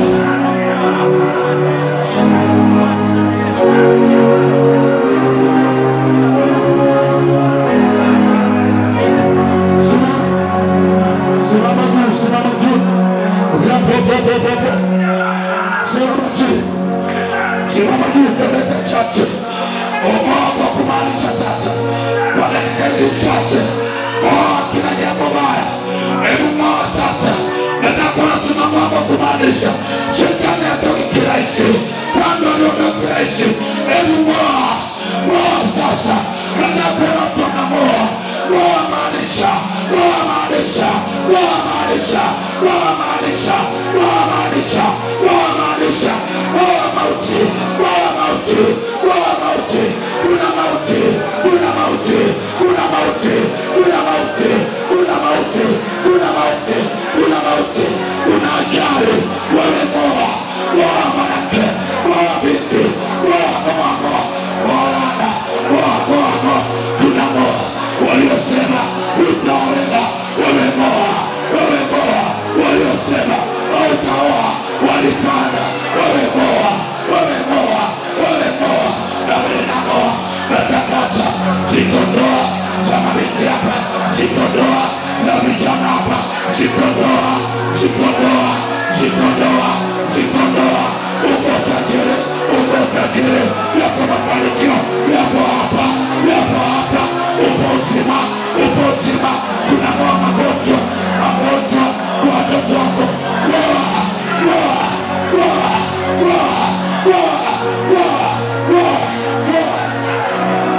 Simama, simama juu, simama juu. Rapopopopopo. Simama juu, simama juu kwa dakika chache. Omoa kwa kumaanisha sasa, kwa dakika hizi chache, oa kila jambo baya. Hebu ng'oa sasa, nataka kuona tunang'oa kwa kumaanisha. Shetani hatoki kirahisi, kando aliondoka kirahisi. Hebu ng'oa, ng'oa sasa, nataka kuona tunang'oa, ng'oa maanisha, ng'oa maanisha, roho maanisha roho maanisha roho maanisha roho maanisha roho mauti roho mauti roho mauti una mauti una mauti una mauti una mauti una mauti una mauti una mauti una ajali wewe moa moa mwanamke moa binti moa moa moa moa lana moa moa moa tuna moa waliosema utaolewa wewe moa wewe moa waliosema hautaoa walipanda wewe moa wewe moa wewe moa na wewe na moa natangaza ziko ndoa za mabinti hapa ziko ndoa za vijana hapa ziko ndoa ziko ndoa ziko ndoa ziko ndoa uko tajiri uko tajiri yako mafanikio yapo hapa yapo hapa upo uzima upo uzima tunang'oa magonjwa magonjwa watoto wako Ngoa, ngoa, ngoa, ngoa, ngoa, ngoa, ngoa, ngoa.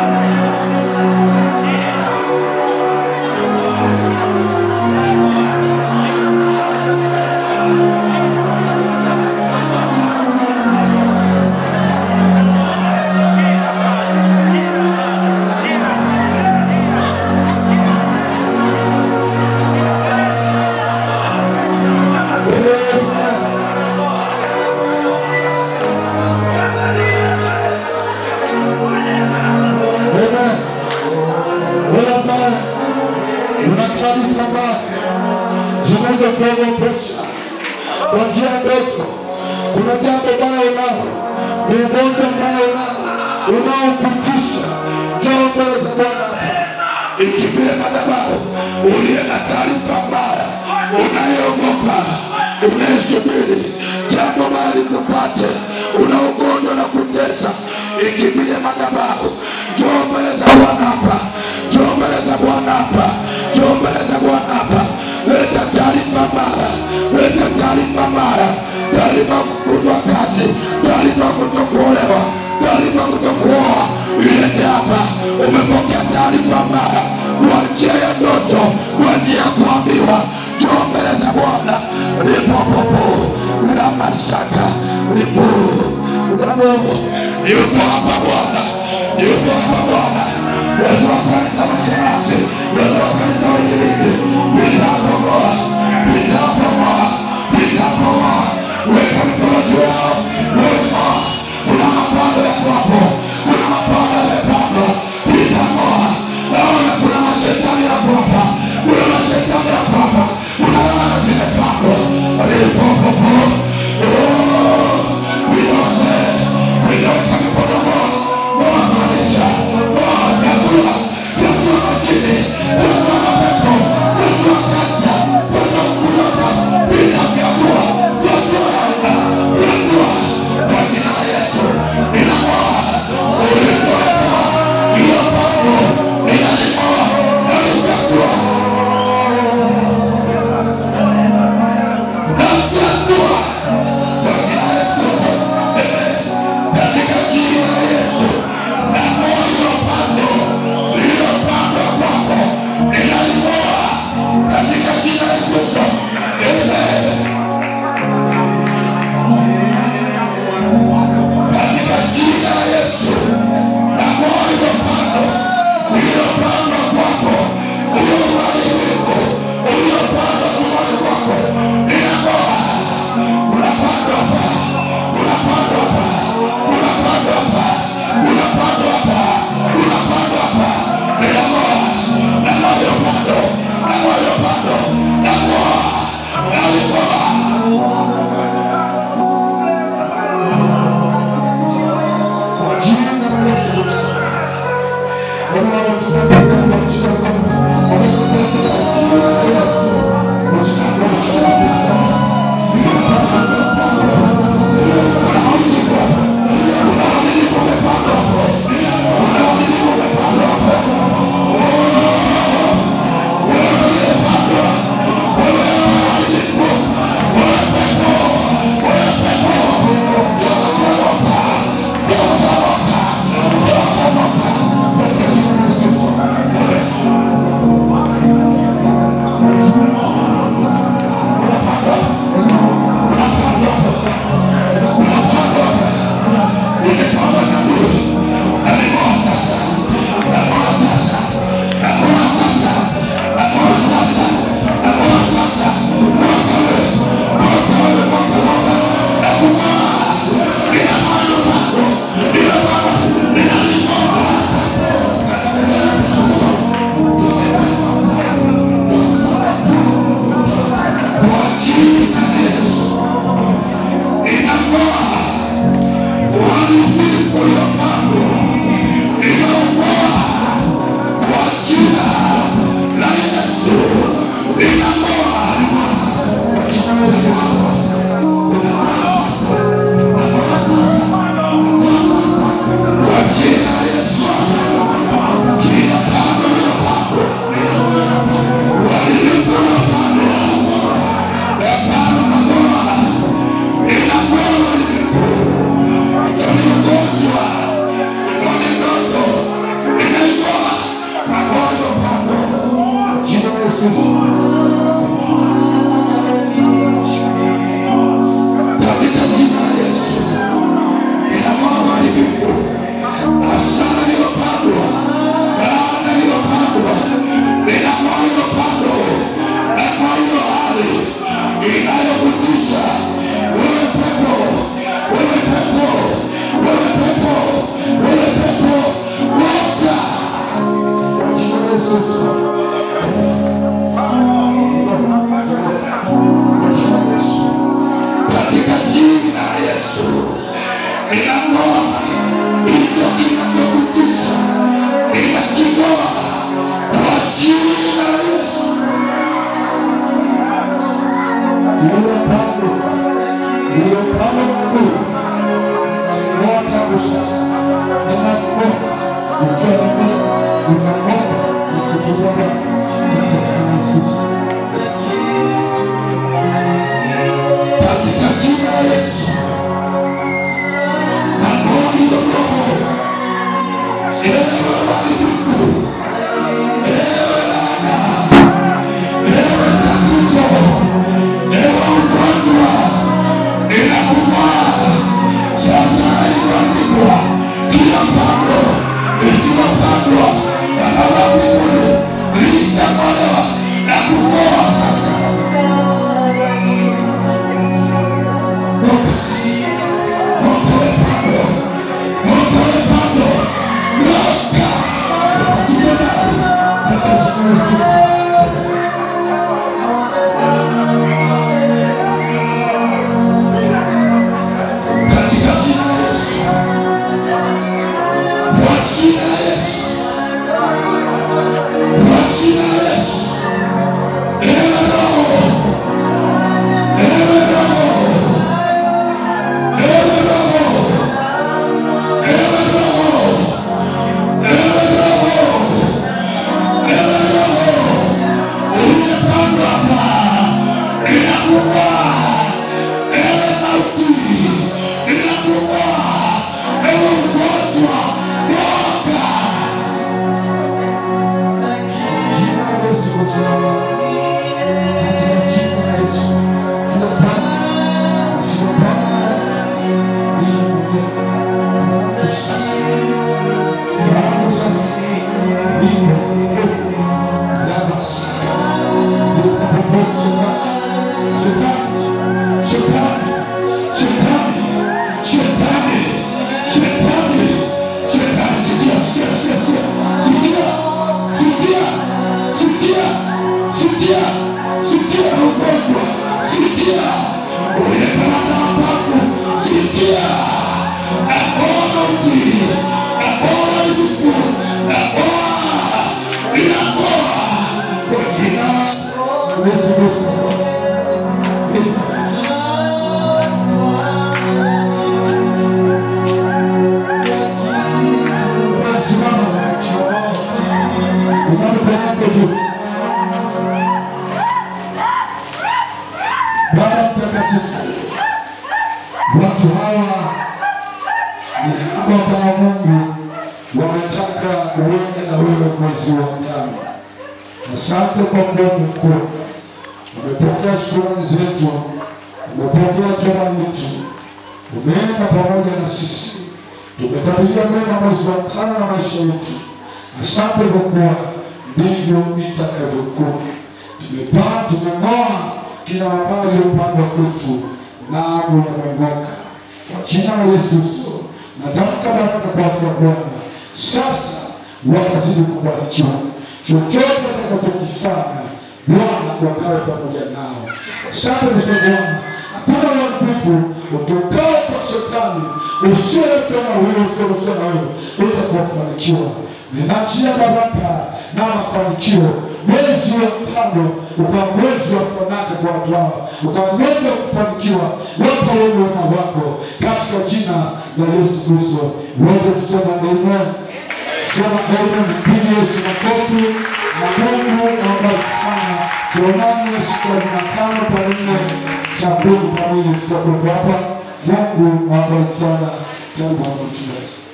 Amen. Wewe ambaye una taarifa mbaya zinazokuogopesha kwa njia ya ndoto, kuna jambo baya unalo, ni ugonjwa mbaya unao unaokutisha, njoo mbele za Bwana hapa. ikimbie madhabahu uliye na taarifa mbaya unayeogopa unayesubiri jambo baya likupate una ugonjwa na kutesa ikimbilie madhabahu njoo mbele za bwana hapa njoo mbele za bwana hapa njoo mbele za bwana hapa leta taarifa mbaya leta taarifa mbaya taarifa kufukuzwa kazi taarifa kutokuolewa taarifa kutokuoa ilete hapa umepokea taarifa mbaya kwa njia ya ndoto kwa njia ya kuambiwa njoo mbele za bwana ripopopo ramasaka ripo ramo yupo hapa bwana yupo hapa bwana yesu wa kanisa mashemasi yesu wa kanisa wainjilizi nitapomoa nitapomoa nitapomoa weka mikono juu yao wema kuna mapando ya kwapo kuna mapando yamepandwa nitamoa naona kuna mashetani ya kwapa kuna mashetani ya kwapa kuna laana zimepandwa ripopopo viroze vinaweka mikono moa moa maisha moa vyakula vyakula Baba Mtakatifu, watu hawa ni hawa ambao Mungu wametaka uende na wewe mwezi wa tano. Asante kwa Mungu mkuu, umepokea shukrani zetu, umepokea toba yetu, umeenda pamoja na sisi, tumetabiria mema mwezi wa tano na maisha yetu. Asante kwa kuwa ndivyo itakavyokuwa. Tumepaa, tumeng'oa kila mabaya yaliyopandwa kwetu, naamu yameng'oka kwa jina la Yesu Kristo. Natamka baraka kwa watu wa Bwana, sasa watazidi kubarikiwa. Chochote watakachokifanya Bwana wakawe pamoja nao. Asante kwa Bwana, hakuna uharibifu utokao kwa shetani usioletwa na wewe, usioletwa na wewe, uweza kuwafanikiwa Ninaachia baraka na mafanikio. Mwezi wa tano ukawa mwezi wa fanaka kwa watu hao, ukawa mwezi wa kufanikiwa wote wenye wema wako, katika jina la Yesu Kristo. Wote tusema amen. Sema amen. Piga Yesu makofi na Mungu awabariki sana. Tuonane siku ya Jumatano tarehe nne saa kumi kamili tutakuwepo hapa. Mungu awabariki sana. Karibu hapa mchungaji.